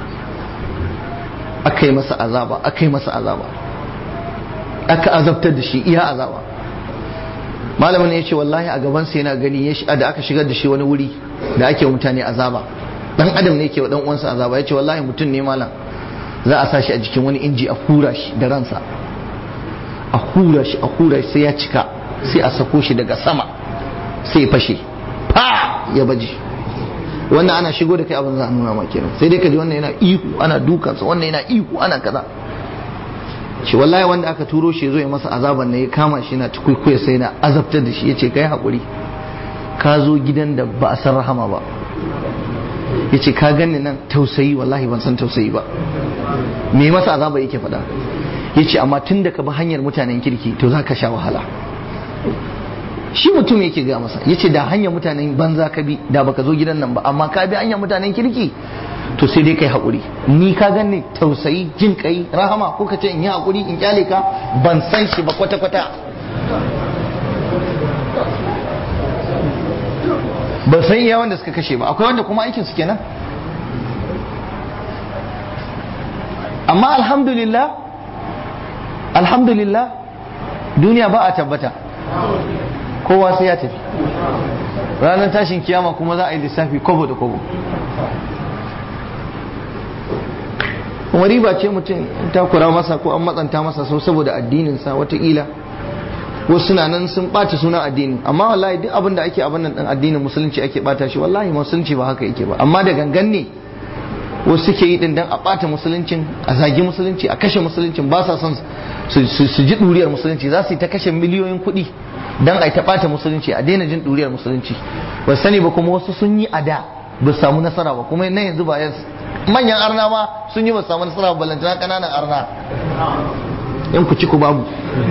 aka yi masa azaba aka yi masa azaba aka azabtar da shi iya azaba malamin ne ya ce wallahi a gaban sa yana gani ya da aka shigar da shi wani wuri da ake mutane azaba dan adam ne ke wa dan uwansa azaba ya ce wallahi mutum ne malam za a sa shi a jikin wani inji a hura shi da ransa a hura shi a hura shi sai ya cika sai a sako shi daga sama sai ya fashe fa ya baje wannan ana shigo da kai abin za a nuna ma kenan sai dai ka ji wannan yana ihu ana dukansa wannan yana ihu ana kaza shi wallahi wanda aka turo shi zo ya masa azaban ne ya kama shi na tukuikuya sai na azabtar da shi ya ce kai haƙuri ka zo gidan da ba a san rahama ba ya ce ka gani nan tausayi wallahi ban san tausayi ba me masa azaba yake faɗa ya ce amma tun da ka bi hanyar mutanen kirki to za ka sha wahala shi mutum yake ga masa ya ce da hanyar mutanen banza ka bi da baka zo gidan nan ba amma ka bi hanyar mutanen kirki to sai dai kai haƙuri ni ka gani tausayi jin kai rahama ko ka ce in yi haƙuri in kyale ka ban san shi ba kwata-kwata ban san iya wanda suka kashe ba akwai wanda kuma aikin su kenan amma alhamdulillah alhamdulillah duniya ba a tabbata kowa sai ya tafi ranar tashin kiyama kuma za a yi lissafi kobo da kobo kuma riba ce mutum takura masa ko an matsanta masa sau saboda addininsa watakila wasu suna nan sun ɓata suna addini amma wallahi duk abin da ake abin nan ɗin addinin musulunci ake ɓata shi wallahi musulunci ba haka yake ba amma da gangan ne wasu suke yi din dan a ɓata musuluncin a zagi musulunci a kashe musuluncin ba sa son su ji ɗuriyar musulunci za su yi ta kashe miliyoyin kuɗi dan a yi ta ɓata musulunci a daina jin ɗuriyar musulunci ba sani ba kuma wasu sun yi a da ba samu nasara ba kuma na yanzu ba yanzu manyan arna ma sun yi ba samu nasara ba ballantana ƙananan arna in ku ci ku babu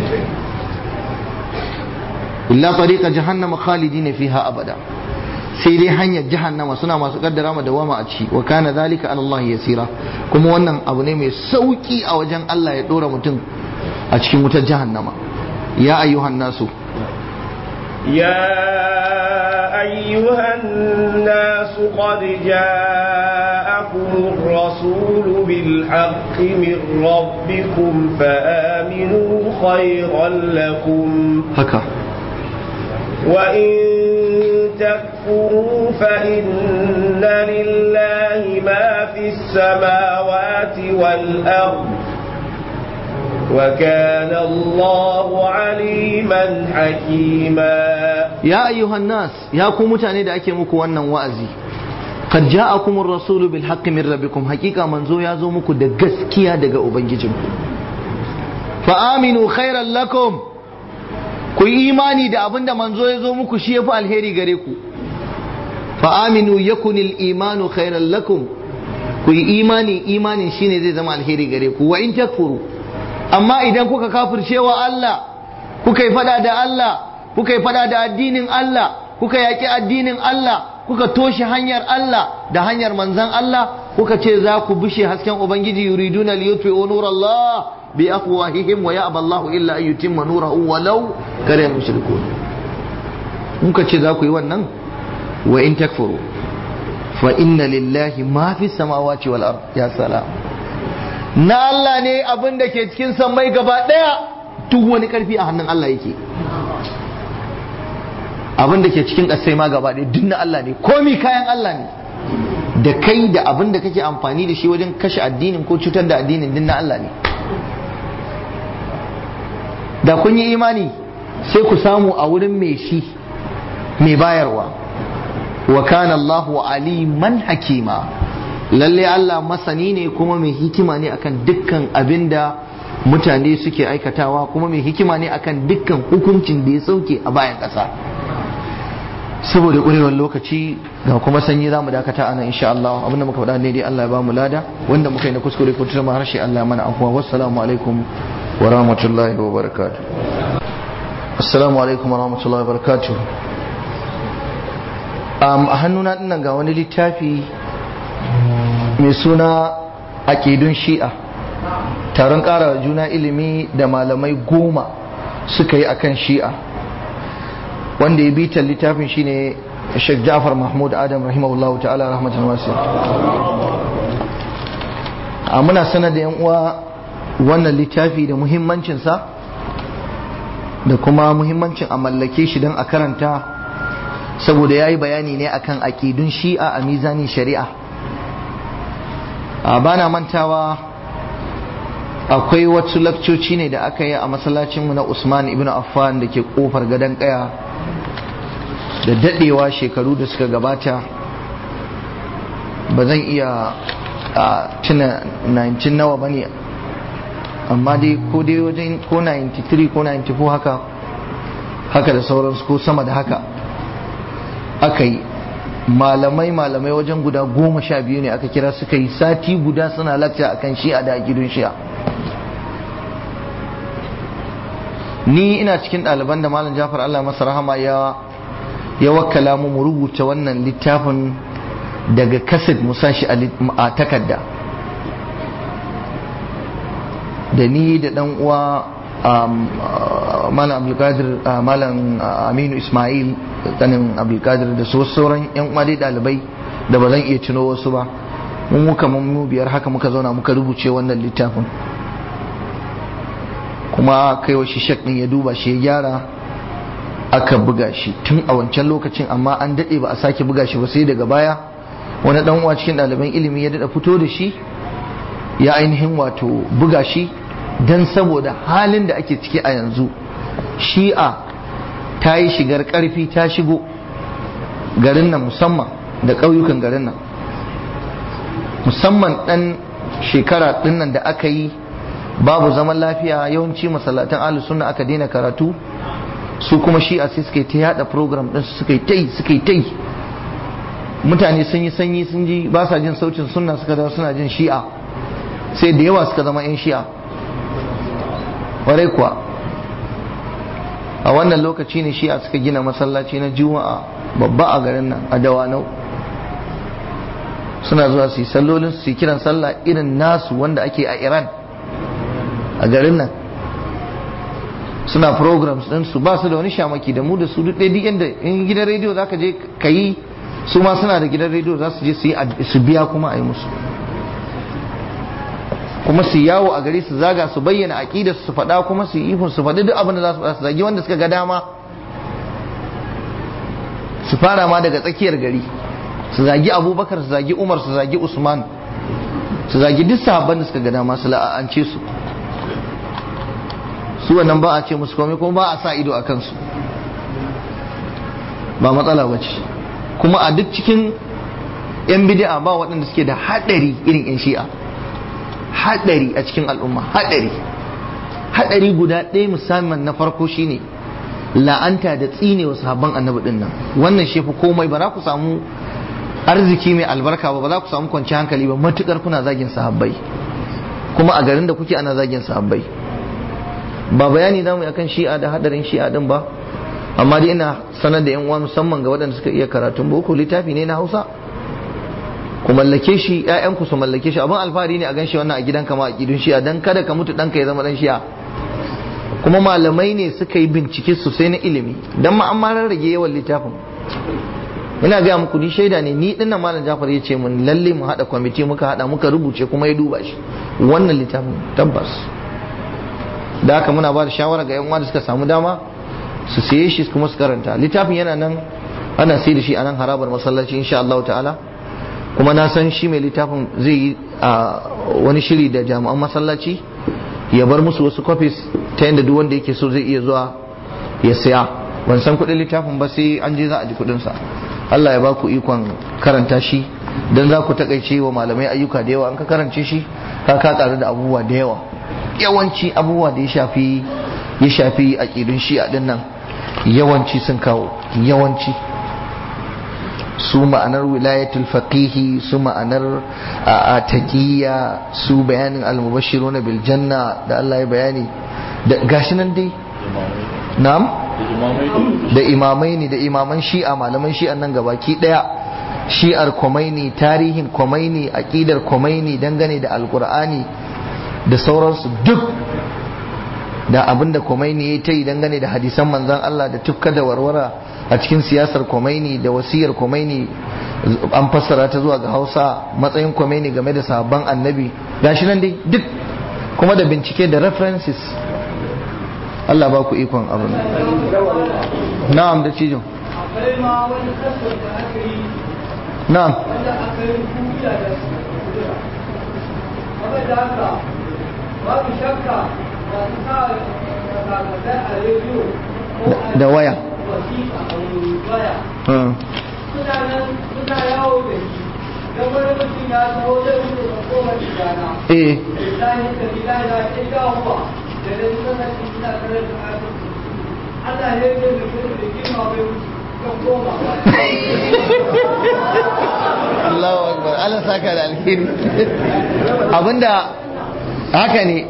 illa tariqa jahannama khalidina fiha abada sai dai hanyar jahannama suna masu kaddara ma dawama a ciki wa kana zalika ala Allah yasira kuma wannan abu ne mai sauki a wajen Allah ya dora mutum a cikin wutar jahannama ya ayyuhan nasu يا أيها الناس قد جاءكم الرسول بالحق من ربكم فآمنوا خيرا لكم haka وإن تكفروا فإن لله ما في السماوات والأرض وكان الله عليما حكيما ya ayyuhan nas ya ku mutane da ake muku wannan wa'azi qad ja'akumur rasulu bil haqqi min rabbikum haqiqa manzo ya zo muku da gaskiya daga ubangijinku fa aminu khairan lakum ku yi imani da abinda manzo ya zo muku shi yafi alheri gare ku fa aminu yakunil imanu khairan lakum ku yi imani imanin shine zai zama alheri gare ku wa in takfuru amma idan kuka kafircewa Allah kuka yi fada da Allah kuka yi fada da addinin Allah kuka yaƙi addinin Allah kuka toshe hanyar Allah da hanyar manzan Allah kuka ce za ku bushe hasken ubangiji yuriduna liyutfi'u nurallah bi afwahihim wa ya'ba Allahu illa an yutimma nurahu walau kare mushrikun kuka ce za ku yi wannan wa in takfuru fa inna lillahi ma fi samawati wal ard ya salam na Allah ne abin da ke cikin sammai gaba daya duk wani karfi a hannun Allah yake abin da ke cikin ƙasai ma gaba ɗaya duk na Allah ne komi kayan Allah ne da kai da abin da kake amfani da shi wajen kashe addinin ko cutar da addinin duk na Allah ne da kun yi imani sai ku samu a wurin mai shi mai bayarwa wa kana Allahu aliman hakima lalle Allah masani ne kuma mai hikima ne akan dukkan abin da mutane suke aikatawa kuma mai hikima ne akan dukkan hukuncin da ya sauke a bayan ƙasa saboda ƙurewar lokaci ga kuma sanyi za mu dakata ana insha Allah abinda muka faɗa ne dai Allah ya ba mu lada wanda muka yi na kuskure ko tuma harshe Allah mana afuwa wassalamu alaikum wa rahmatullahi wa barakatuh assalamu alaikum wa rahmatullahi wa barakatuh um, a hannuna dinnan ga wani littafi mai suna aƙidun shi'a taron ƙara juna ilimi da malamai goma suka yi akan shi'a wanda ya bitan littafin shine Sheikh Ja'far Mahmud Adam rahimahullahu ta'ala rahmatan wasiya a muna sanar da yan uwa wannan littafi da muhimmancinsa da kuma muhimmancin a mallake shi don a karanta saboda ya yi bayani ne akan aƙidun shi'a a mizanin shari'a a bana mantawa akwai wasu lakcoci ne da aka yi a masallacinmu na Usman ibn Affan da ke kofar gadon kaya da dadewa shekaru da suka gabata ba zan iya a tuna 19 nawa ba ne amma dai ko dai wajen ko 93 ko 94 haka haka da sauransu ko sama da haka aka yi malamai malamai wajen guda goma sha biyu ne aka kira suka yi sati guda suna lakta akan shi'a da gidan shi'a ni ina cikin ɗaliban da malam jafar allah masa rahama ya ya wakkala mu mu rubuta wannan littafin daga kasid mu shi a takarda da ni da dan uwa malam abdulkadir malam aminu ismail tsanin abdulkadir da sauran yan uwa dai ɗalibai da ba zan iya tuno wasu ba mun muka mu biyar haka muka zauna muka rubuce wannan littafin kuma kai wa shi shek din ya duba shi ya gyara aka buga shi tun a wancan lokacin amma an daɗe ba a sake buga shi ba sai daga baya wani dan uwa cikin ɗaliban ilimi ya daɗa fito da shi ya ainihin wato buga shi don saboda halin da ake ciki a yanzu shi'a ta yi shigar ƙarfi ta shigo garin nan musamman da ƙauyukan garin nan musamman ɗan shekara ɗin nan da aka yi babu zaman lafiya yawanci masallatan ahlus sunna aka daina karatu su kuma shi'a sai suka yi ta yada program din su suka yi ta yi suka yi ta yi mutane sun yi sanyi sun ji ba sa jin sautin sunna suka zama suna jin shi'a sai da yawa suka zama yan shi'a warai kuwa a wannan lokaci ne shi'a suka gina masallaci na juma'a babba a garin nan a dawanau suna zuwa su yi sallolin su yi kiran sallah irin nasu wanda ake a iran a garin nan suna programs din su ba su da wani shamaki da mu da su duk ɗaya duk yanda in gidan rediyo zaka je ka yi su ma suna da gidan rediyo za su je su yi su biya kuma a yi musu kuma su yawo a gari su zaga su bayyana aqidar su faɗa kuma su yi ihun su faɗi duk abin da za su faɗa su zagi wanda suka ga dama su fara ma daga tsakiyar gari su zagi abubakar su zagi umar su zagi usman su zagi duk sahabban da suka ga dama su la'ance su su wannan ba a ce musu komai kuma ba a sa ido a kansu ba matsala ba ce kuma a duk cikin yan bid'a ba waɗanda suke da haɗari irin yan shi'a haɗari a cikin al'umma haɗari haɗari guda ɗaya musamman na farko shine la'anta da tsine wa sahabban annabi din nan wannan shi fi komai ba za ku samu arziki mai albarka ba ba za ku samu kwanci hankali ba matukar kuna zagin sahabbai kuma a garin da kuke ana zagin sahabbai ba bayani za mu yi akan shi'a da hadarin shi'a din ba amma dai ina sanar da yan uwa musamman ga waɗanda suka iya karatun boko littafi ne na hausa ku mallake shi ƴaƴanku su mallake shi abin alfahari ne a gan shi wannan a gidanka ma a gidun shi'a dan kada ka mutu ɗanka ya zama ɗan shi'a kuma malamai ne suka yi bincike sosai na ilimi dan ma an ma rarrage yawan littafin ina gaya muku ni shaida ne ni dinnan malam Jafar ya ce mun lalle mu hada kwamiti muka hada muka rubuce kuma ya duba shi wannan littafin tabbas da haka muna ba da shawara ga yan uwa da suka samu dama su siye shi kuma su karanta littafin yana nan ana sai da shi a nan harabar masallaci insha Allah ta'ala kuma na san shi mai littafin zai yi a wani shiri da jami'an masallaci ya bar musu wasu copies ta yadda duk wanda yake so zai iya zuwa ya saya ban san kuɗin littafin ba sai an je za a ji kuɗinsa Allah ya ba ku ikon karanta shi don za ku takaice wa malamai ayyuka da yawa an ka karance shi ka ka karu da abubuwa da yawa yawanci abubuwa da ya shafi ya shafi aƙidun shi a nan yawanci sun kawo yawanci su ma'anar wilayatul faqihi su ma'anar a taqiyya su bayanin al-mubashshiruna bil janna da Allah ya bayani da gashi nan dai na'am da imamai ne da imaman shi'a malaman shi'an nan gabaki daya shi'ar Khomeini tarihin Khomeini aqidar Khomeini dangane da alqur'ani da sauransu duk da abinda Khomeini ya ta yi dangane da hadisan manzon Allah da tufka da warwara a cikin siyasar Khomeini da wasiyar Khomeini an fassara ta zuwa ga Hausa matsayin Khomeini game da sahabban annabi gashi nan dai duk kuma da bincike da references Allah ba ku ikon abin na'am da cijo na'am da waya suna yawo da shi don wani mutum ya taho zai wuce da kowar gidana eh lillahi da lillahi da ke dawowa da da suka sace suna kare da ayatul Allah ya yi da mutum da kima bai wuce don koma Allahu akbar Allah saka da alheri abinda haka ne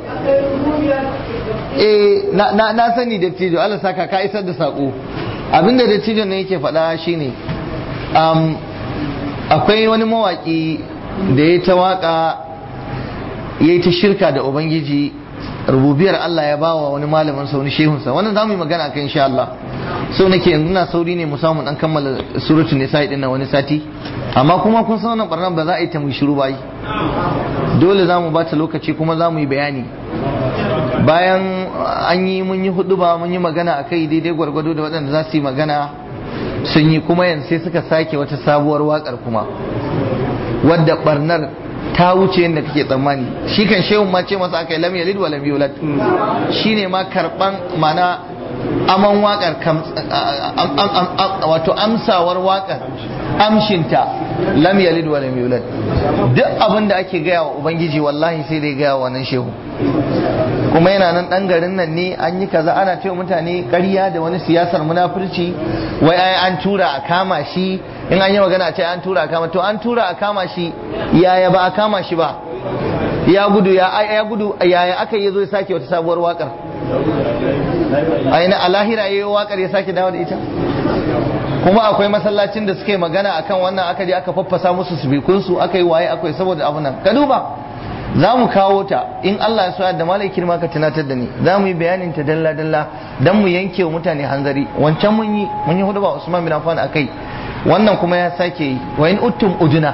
eh na na na sani da tijo Allah saka ka isar da sako abinda da tijo ne yake faɗa shine um, akwai wani mawaki da ya ta waka ya yi ta shirka da ubangiji rububiyar Allah ya bawa wani malamin sa wani shehunsa wannan za mu yi magana kan insha Allah so nake yanzu na sauri ne mu samu dan kammala suratul nisa din na wani sati amma kuma kun san wannan barnan ba za a yi ta mu shiru ba yi dole za mu ba ta lokaci kuma za mu yi bayani bayan an yi mun yi hudu ba mun yi magana a kai daidai gwargwado da waɗanda za su yi magana sun yi kuma yanzu sai suka sake wata sabuwar wakar kuma wadda barnar ta wuce yadda kake tsammani shi kan shehun ma ce masa aka yi lam yalid wa lam yulad shine ma karban mana aman wakar wato amsawar wakar amshinta lam yalid wa lam yulad duk abin da ake gaya wa ubangiji wallahi sai dai gaya wa nan shehu kuma yana nan dan garin nan ne an yi kaza ana cewa mutane ƙarya da wani siyasar munafurci wai ai an tura a kama shi in an yi magana a ce an tura a kama to an tura a kama shi yaya ba a kama shi ba ya gudu ya ya gudu yaya aka yi zo ya sake wata sabuwar wakar aina a lahira yayi wakar ya sake dawo da ita kuma akwai masallacin da suka yi magana akan wannan aka je aka faffasa musu su aka yi waye akwai saboda abu nan ka duba za mu kawo ta in Allah ya so da malai kirma ka tunatar da ni za mu yi bayanin ta dalla dalla dan mu yanke wa mutane hanzari wancan mun yi mun yi hudu ba Usman bin Affan akai wannan kuma ya sake yi wa in uttum uduna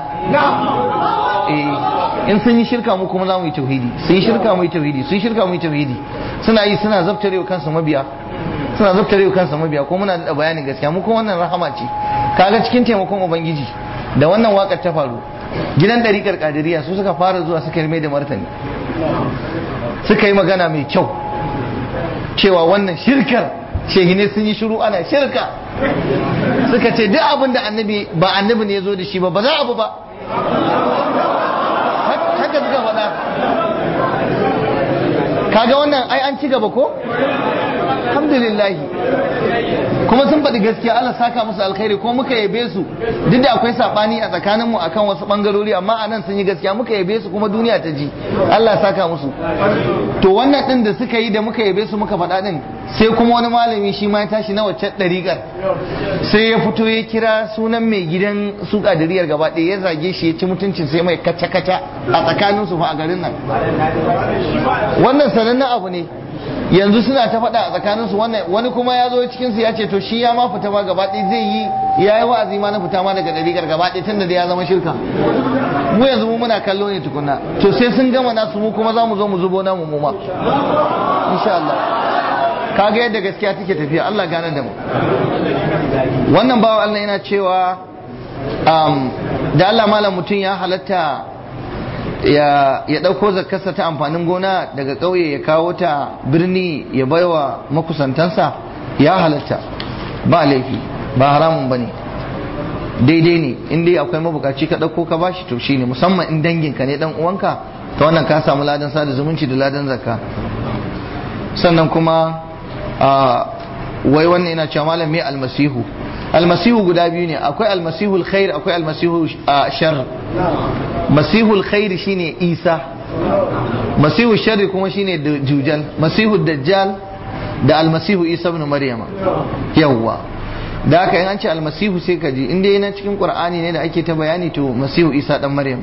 eh in sun yi shirka mu kuma za mu yi tauhidi sun yi shirka mu yi tauhidi sun yi shirka mu yi tauhidi suna yi suna zabtarewa kansu mabiya suna zabtarewa kansu mabiya ko muna da bayanin gaskiya mu kuma wannan rahama ce kaga cikin taimakon ubangiji da wannan wakar ta faru gidan ɗariƙar ƙadiriya su suka fara zuwa suka yi mai da martani suka yi magana mai kyau cewa wannan shirkar shehine sun yi shiru ana shirka suka ce duk abin da annabi ba annabi ne ya zo da shi ba ba za abu ba haka suka faɗa kaga wannan ai an ci gaba ko alhamdulillahi kuma sun faɗi gaskiya Allah saka musu alkhairi ko muka yabe su duk da akwai sabani a tsakanin mu akan wasu bangarori amma anan sun yi gaskiya muka yabe su kuma duniya ta ji Allah saka musu to wannan din da suka yi da muka yabe su muka faɗa din sai kuma wani malami shi ma ya tashi na wacce ɗariƙar sai ya fito ya kira sunan mai gidan su ƙadiriyar gaba ɗaya ya zage shi ya ci mutuncin sai mai kaca-kaca a tsakanin su fa a garin nan wannan sanannen abu ne yanzu suna ta faɗa a tsakaninsu wani kuma ya zo cikinsu ya ce to shi ya ma fita ma gaba ɗaya zai yi ya yi wa'azi ma na fita ma daga ɗariƙar gaba ɗaya tunda da ya zama shirka mu yanzu mu muna kallo ne tukuna to sai sun gama nasu mu kuma za mu zo mu zubo namu mu ma insha Allah kaga yadda gaskiya take tafiya Allah gane da mu wannan bawa Allah yana cewa da Allah malam mutum ya halatta ya ɗauko zakarsa ta amfanin gona daga ƙauye ya kawo ta birni ya baiwa makusantansa ya halatta ba laifi ba haramun ba ne daidai ne in dai akwai mabukaci ka ɗauko ka bashi to shine musamman in danginka ne dan uwanka ta wannan ka samu ladan sada zumunci da ladan zakka sannan kuma wai wannan yana cewa malam me almasihu almasihu guda biyu ne akwai almasihul khair akwai almasihu shar masihul khair shine isa masihu sharri kuma shine jujal masihu dajjal da almasihu isa ibn maryama yawwa da haka in an ce almasihu sai ka ji in dai yana cikin qur'ani ne da ake ta bayani to masihu isa dan maryam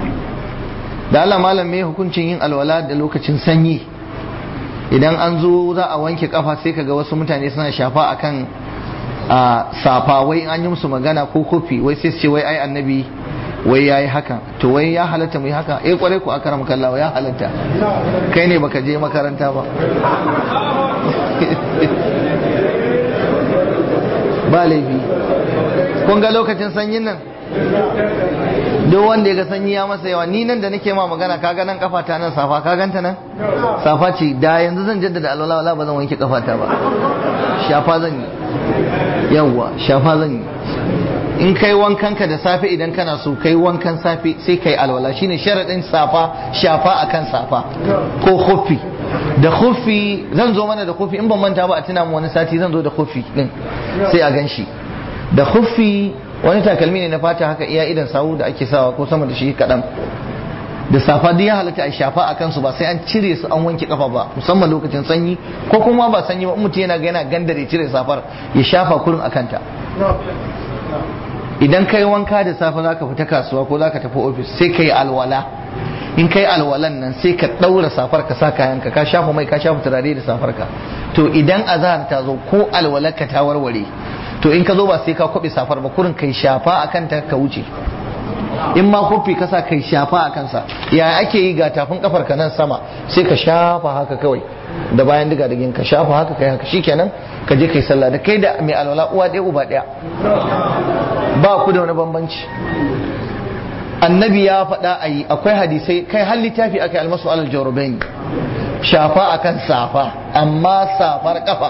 da Allah malam me hukuncin yin alwala da lokacin sanyi idan an zo za a wanke kafa sai kaga wasu mutane suna shafa akan a safa wai an yi musu magana ko kofi wai sai ce wai ai annabi wai yayi haka to wai ya halatta mu yi haka eh kwarai ku akara makallawa ya halatta kai ne baka je makaranta ba ba laifi kun ga lokacin sanyin nan duk wanda ya ga sanyi ya masa yawa ni nan da nake ma magana kaga nan kafata nan safa ka ganta nan safa ce da yanzu zan jaddada alwala wala ba zan wanke kafata ba shafa zan yi yawwa shafa zan yi in kai wankan ka da safe idan kana so kai wankan safe sai kai alwala shine sharadin safa shafa akan safa ko khuffi da khuffi zan zo mana da khuffi in ban manta ba a tuna mu wani sati zan zo da khuffi din sai a ganshi da khuffi wani takalmi ne na fata haka iya idan sawu da ake sawa ko sama da shi kaɗan da safa duk ya halatta a shafa a kansu ba sai an cire su an wanke kafa ba musamman lokacin sanyi ko kuma ba sanyi ba mutum yana ga yana gandare cire safar ya shafa kurin a kanta idan kai wanka da safe zaka fita kasuwa ko zaka tafi ofis sai kai alwala in kai alwalan nan sai ka daura safar ka sa kayanka ka shafa mai ka shafa turare da safar ka to idan azhar ta zo ko alwalar ka ta warware to in ka zo ba sai ka kwabe safar ba kurin kai shafa akan ta ka wuce in ma kofi ka sa kai shafa a kansa ya ake yi ga tafin kafar ka nan sama sai ka shafa haka kawai da bayan diga digin ka shafa haka kai haka shikenan ka je kai sallah da kai da mai alwala uwa ɗaya uba ɗaya ba ku da wani bambanci annabi ya faɗa a yi akwai hadisai kai har littafi aka yi almasu alal jarubaini shafa akan safa amma safar kafa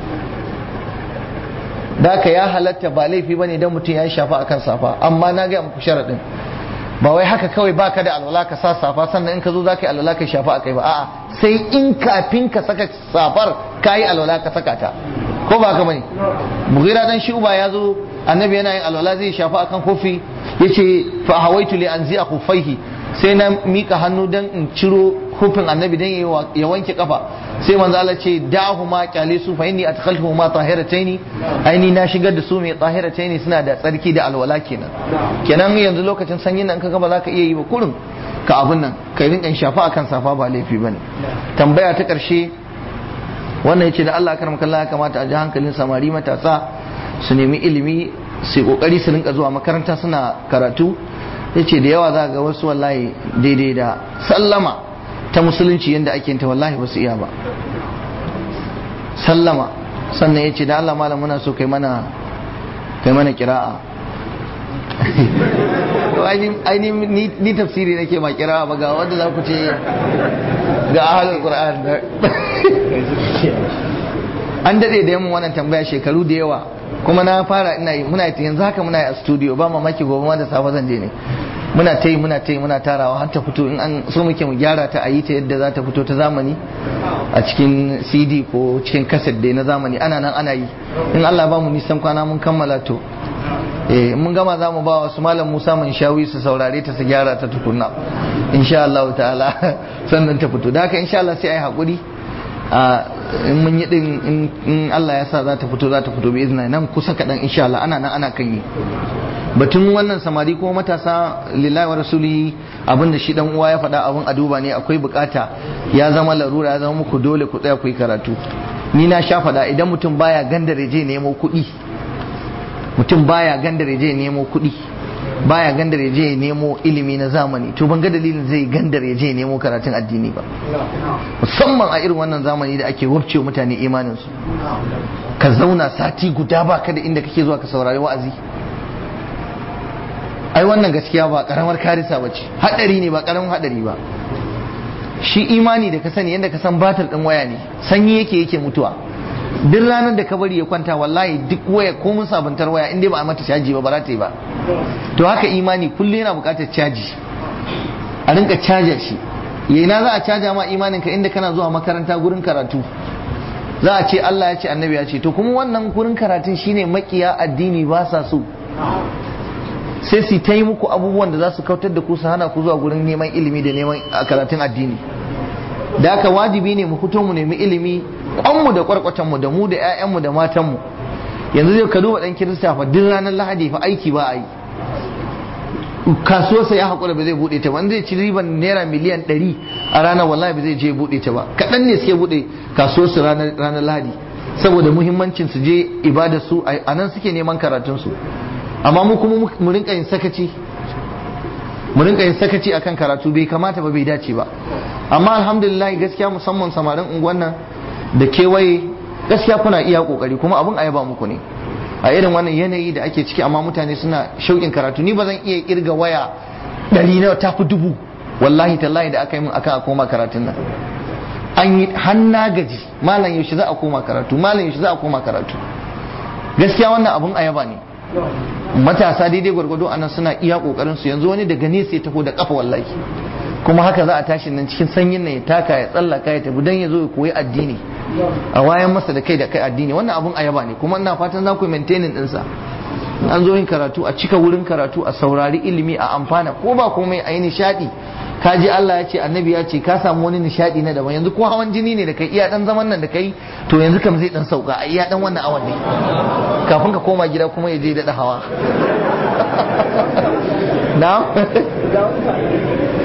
da ka ya halatta ba laifi bane idan mutum ya shafa akan safa amma na ga muku sharadin ba wai haka kawai baka da alwala ka sa safa sannan in ka zo zaka yi alwala ka shafa akai ba a'a sai in kafin ka saka safar ka yi alwala ka saka ta ko ba haka bane mughira dan shuba ya zo annabi yana yin alwala zai shafa akan kofi yace fa hawaitu li anzi'a khuffaihi sai na mika hannu dan in ciro kofin annabi dan ya wanke kafa sai manzo Allah ce da'ahu ma kyale su fa inni adkhaltuhu ma tahirataini aini na shigar da su mai tahirataini suna da tsarki da alwala kenan kenan yanzu lokacin sanyin nan kaga ba za ka iya yi ba kurin ka abun nan kai rinka shafa akan safa ba laifi bane tambaya ta karshe wannan yace da Allah karam kallah ya kamata a ji hankalin samari matasa su nemi ilimi su kokari su rinka zuwa makaranta suna karatu yace da yawa za ga wasu wallahi daidai da sallama ta musulunci yadda ake ta wallahi ba su iya ba sallama sannan ya ce da Allah malam muna so kai mana kai mana kira'a aini ni tafsiri nake ma kira'a ba ga wanda za ku ce ga ahalul qur'an an dade da yamma wannan tambaya shekaru da yawa kuma na fara ina yi muna yanzu haka muna yi a studio ba mamaki gobe ma da safe zan je ne muna ta yi muna ta yi muna tarawa har ta fito in an so muke mu gyara ta a yi ta yadda za ta fito ta zamani a cikin cd ko cikin kaset dai na zamani ana nan ana yi in allah ba mu nisan kwana mun kammala to eh mun gama za mu ba wasu malam musa mun shawi su saurare ta su gyara ta tukunna insha allah ta'ala sannan ta fito da haka insha allah sai ai hakuri in mun yi din in allah ya sa za ta fito za ta fito bi izina nan kusa kaɗan insha allah ana nan ana kan yi batun wannan samari ko matasa lillahi wa rasuli abinda shi dan uwa ya faɗa abin a duba ne akwai bukata ya zama larura ya zama muku dole ku tsaya ku yi karatu ni na sha faɗa idan mutum baya gandare je nemo kuɗi mutum baya gandare je nemo kuɗi baya gandare je nemo ilimi na zamani to ban ga dalilin zai gandare je nemo karatun addini ba musamman a irin wannan zamani da ake wurce mutane imanin su ka zauna sati guda ba ka da inda kake zuwa ka saurari wa'azi ai wannan gaskiya ba karamar karisa ba ce hadari ne ba karamin hadari ba shi imani da ka sani yadda ka san batar din waya ne sanyi yake yake mutuwa duk ranar da ka bari ya kwanta wallahi duk waya ko mun sabuntar waya in dai ba a mata caji ba ba za ta yi ba to haka imani kullum yana buƙatar caji a rinka caja shi yana za a caja ma imanin ka inda kana zuwa makaranta gurin karatu za a ce Allah ya ce annabi ya ce to kuma wannan gurin karatun shine makiya addini ba sa so sai su ta yi muku abubuwan da za su kautar da ku su hana ku zuwa gurin neman ilimi da neman karatun addini da haka wajibi ne mu fito mu nemi ilimi kwanmu da kwarkwatanmu da mu da 'ya'yanmu da matanmu yanzu zai ka duba dan kirista fa duk ranar lahadi fa aiki ba a yi kasuwarsa ya haƙura ba zai buɗe ta ba in zai ci riban naira miliyan ɗari a ranar wallahi ba zai je buɗe ta ba kaɗan ne suke buɗe kasuwarsu ranar lahadi saboda muhimmancin su je ibada su a nan suke neman karatunsu amma mu kuma mu rinka yin sakaci mu rinka yin sakaci akan karatu bai kamata ba bai dace ba amma alhamdulillah gaskiya musamman samarin unguwan nan da kewaye gaskiya kuna iya kokari kuma abin ayaba muku ne a irin wannan yanayi da ake ciki amma mutane suna shauƙin karatu ni ba zan iya kirga waya ɗari na tafi dubu wallahi tallahi da aka yi min akan a koma karatun nan an yi hanna gaji malam yaushe za a koma karatu malam yaushe za a koma karatu gaskiya wannan abin ayaba ne matasa daidai gwargwado anan suna iya kokarin su yanzu wani daga nesa ya taho da kafa wallahi kuma haka za a tashi nan cikin sanyin nan ya taka ya tsallaka ya tafi dan ya zo ya koyi addini a wayan masa da kai da kai addini wannan abun ayaba ne kuma ina fatan za ku maintaining din sa an zo yin karatu a cika wurin karatu a saurari ilimi a amfana ko ba komai a yi nishadi ka ji Allah ya ce annabi ya ce ka samu wani nishadi na daban yanzu ko hawan jini ne da kai iya dan zaman nan da kai to yanzu kam zai dan sauka a iya dan wannan awan ne kafin ka koma gida kuma ya je daɗa hawa na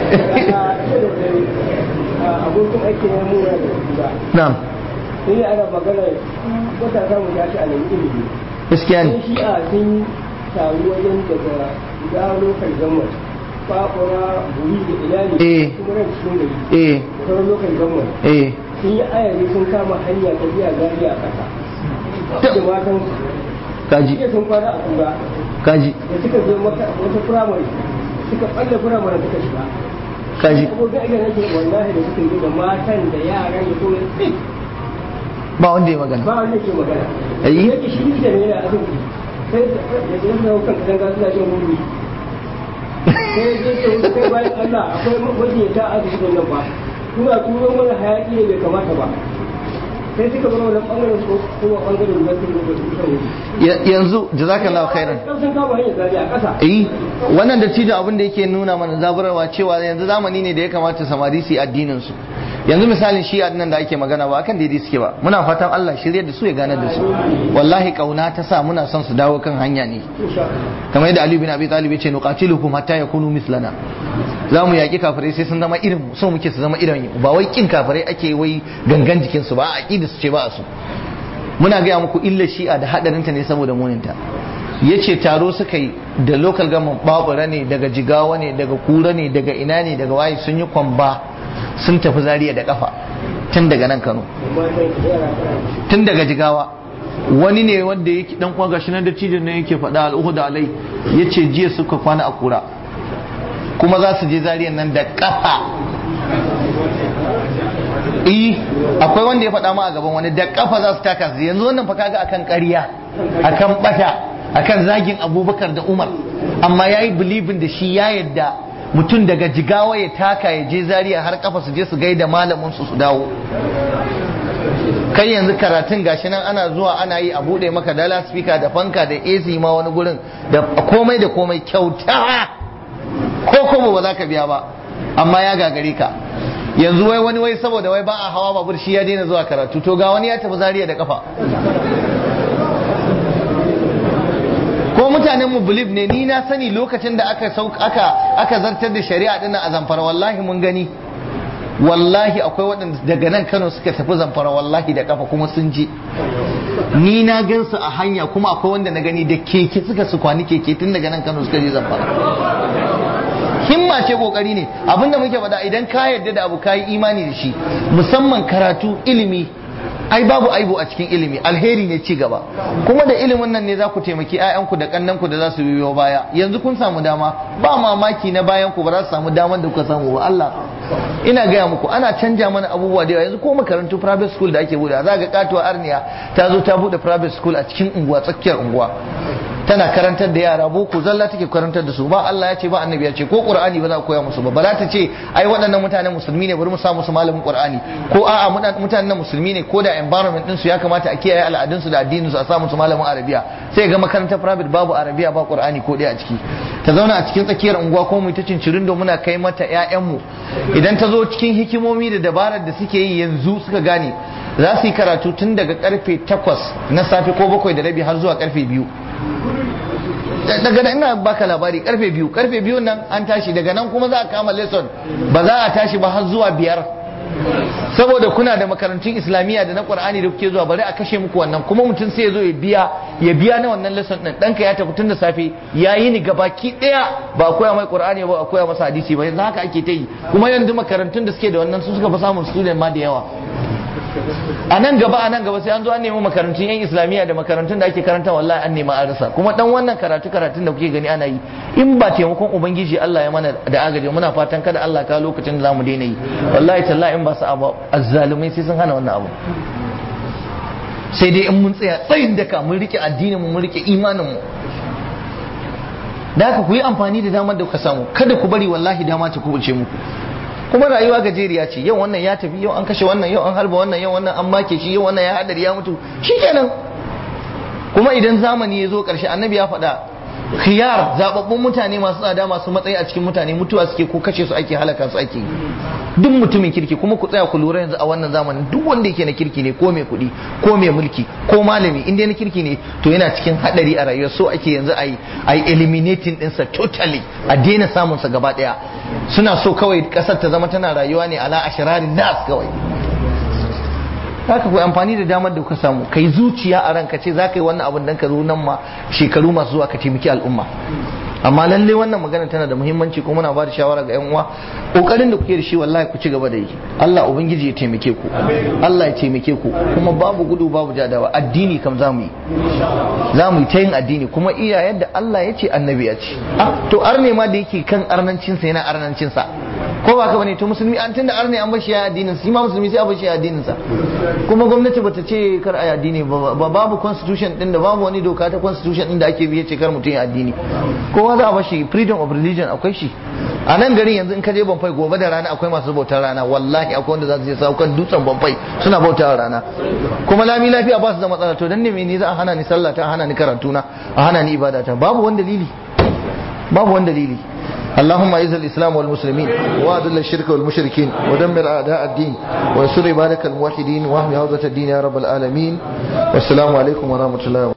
abokin aiki ne mu da ba na'am sai ana magana wata za mu tashi a nan ilimi gaskiya ne sai shi a sun taru wajen daga gano kan gama fafura buri da ina Eh. ne kuma ran cikin gari eh da sauran lokacin gama eh sun yi ayari sun kama hanya ta biya gari a ƙasa da matan kaji jiya sun kwana a kura kaji da suka je maka wata firamare suka ɓalle firamare suka shiga kaji abokin aiki nake wallahi da suka yi da matan da yaran da kuma tsit ba wanda ya magana ba wanda ke magana Ayi. yake shi da ne yana asibiti sai da ya ce suna kan katanga suna shan wuri sai ya ce wuce kai bayan Allah akwai majiyata a asibitin nan ba kuna turo mana hayaki ne bai kamata ba sai suka bar wannan bangaren su kuma bangaren da su da su shan wuri Ya- yanzu jazakallahu khairan sun kama hanyar zari a ƙasa eh wannan dattijo abin da yake nuna mana zaburarwa cewa yanzu zamani ne da ya kamata samari su yi addinin su yanzu misalin shi nan da ake magana ba akan daidai suke ba muna fatan Allah shirye da su ya gane da su wallahi kauna ta sa muna son su dawo kan hanya ne insha kamar yadda Ali bin Abi Talib ya ce nuqatiluhum hatta yakunu mislana za mu yaƙi kafirai sai sun zama irin mu so muke su zama irin mu ba wai kin kafirai ake wai gangan jikin su ba a aqida su ce ba a su muna gaya muku illa shi'a da hadarinta ne saboda muninta yace taro suka yi da local government babura ne daga jigawa ne daga kura ne daga ina ne daga waye sun yi kwamba sun tafi zariya da kafa tun daga nan Kano Allah matan da yara kana tun daga jigawa wani ne wanda yake dan kwa gashi nan dattijon ne yake faɗa al'uhuda alai yace jiya suka kwana a kura kuma za su je zariyan nan da kafa eh akwai wanda ya faɗa ma a gaban wani da kafa za su taka su yanzu wannan fa kaga akan ƙarya akan bata akan zagin abubakar da umar amma yayi bilibin da shi ya yadda mutum daga jigawa ya taka ya je zariya har kafa su je su gaida malamin su su dawo kai yanzu karatun gashi nan ana zuwa ana yi a bude maka dala speaker da fanka da AC ma wani gurin da komai da komai kyauta ko kuma ba za ka biya ba amma ya gagare ka yanzu wai wani wai saboda wai ba a hawa babur shi ya daina zuwa karatu to ga wani ya tafi zariya da kafa ko mutanen mu believe ne ni na sani lokacin da aka aka aka zartar da shari'a dinnan a zamfara wallahi mun gani wallahi akwai waɗanda daga nan Kano suka tafi zamfara wallahi da kafa kuma sun je ni na gansu a hanya kuma akwai wanda na gani da keke suka su kwani keke tun daga nan Kano suka je zamfara himma ce kokari ne abinda muke faɗa idan ka yarda da abu ka yi imani da shi musamman karatu ilimi ai babu aibu a cikin ilimi alheri ne ci gaba kuma da ilimin nan ne za ku taimaki 'ya'yanku da kannanku da za su biyo baya yanzu kun samu dama ba mamaki na bayan ku ba za su samu daman da kuka samu ba Allah ina gaya muku ana canja mana abubuwa da yawa yanzu ko makarantu private school da ake bude za ga katuwa arniya ta zo ta bude private school a cikin unguwa tsakiyar unguwa tana karantar da yara boko zalla take karantar da su ba Allah ya ce ba annabi ya ce ko qur'ani ba za a koya musu ba ba za ta ce ai waɗannan mutanen musulmi ne bari mu sa musu malamin qur'ani ko a'a mutanen musulmi ne ko da environment din su ya kamata a kiyaye al'adun su da addinin su a sa musu malamin arabiya sai ga makarantar private babu arabiya ba qur'ani ko ɗaya a ciki ta zauna a cikin tsakiyar unguwa ko mu ta cincirin da muna kai mata ƴaƴanmu idan ta zo cikin hikimomi da dabarar da suke yi yanzu suka gane za su yi karatu tun daga karfe 8 na safe ko bakwai da rabi har zuwa karfe biyu daga nan ina baka labari karfe biyu karfe biyu nan an tashi daga nan kuma za a kama lesson ba za a tashi ba har zuwa biyar saboda kuna da makarantun islamiyya da na qur'ani da kuke zuwa bari a kashe muku wannan kuma mutum sai ya zo ya biya ya biya na wannan lesson din danka ya tafi tun da safe ya yi ni gabaki daya ba a koya mai qur'ani ba a koya masa hadisi ba yanzu haka ake ta yi kuma yanzu makarantun da suke da wannan su suka fi samun student ma da yawa a nan gaba a nan gaba sai an zo an nemi makarantun yan islamiyya da makarantun da ake karanta wallahi an nemi an rasa kuma dan wannan karatu karatun da kuke gani ana yi in ba taimakon ubangiji Allah ya mana da agaji muna fatan kada Allah ka lokacin da zamu daina yi wallahi tallahi in ba su abu azzalumai sai sun hana wannan abu sai dai in mun tsaya tsayin daka mun rike addinin mu mun rike imanin mu da haka ku yi amfani da damar da kuka samu kada ku bari wallahi dama ta kubuce muku kuma rayuwa gajeriya ce yau wannan ya tafi yau an kashe wannan yau an harba wannan yau wannan an make shi yau wannan ya hadari ya mutu shikenan kuma idan zamani ya zo karshe annabi ya faɗa khiyar zababbun mutane masu tsada masu matsayi a cikin mutane mutuwa suke ko kashe su ake halaka su ake duk mutumin kirki kuma ku tsaya ku lura yanzu a wannan zamanin duk wanda yake na kirki ne ko mai kuɗi ko mai mulki ko malami inda na kirki ne to yana cikin hadari a rayuwa so ake yanzu a yi a yi eliminating ɗinsa totally a daina samunsa gaba ɗaya suna so kawai ƙasar ta zama tana rayuwa ne ala ashirarin nas kawai haka ku amfani da damar da kuka samu kai zuciya a ranka ce za ka yi wannan abin dan ka zo nan ma shekaru masu zuwa ka taimaki al'umma amma lalle wannan magana tana da muhimmanci kuma muna ba da shawara ga 'yan uwa kokarin da kuke da shi wallahi ku ci gaba da yi Allah ubangiji ya taimake ku Allah ya taimake ku kuma babu gudu babu jadawa addini kam za mu yi za mu yi ta yin addini kuma iya yadda Allah ya ce annabi ya ce ah to arne ma da yake kan arnancinsa yana arnancinsa ko ba ka bane to musulmi an tunda arne an bashi ya addinin sa shi ma musulmi sai a bashi ya addinin sa kuma gwamnati bata ce kar a addini ba babu constitution din da babu wani doka ta constitution din da ake biye ce kar mutum ya addini kowa za a bashi freedom of religion akwai shi a nan garin yanzu in ka je Bamfai gobe da rana akwai masu bautar rana wallahi akwai wanda za su je sau kan dutsen Bamfai suna bautar rana kuma lami lafiya ba su da matsala to dan ne me ni za a hana ni sallah ta a hana ni karatu na a hana ni ibada ta babu wani dalili babu wani dalili اللهم اعز الاسلام والمسلمين واذل الشرك والمشركين ودمر اعداء الدين وانصر عبادك الموحدين واحمي حوزه الدين يا رب العالمين والسلام عليكم ورحمه الله وبركاته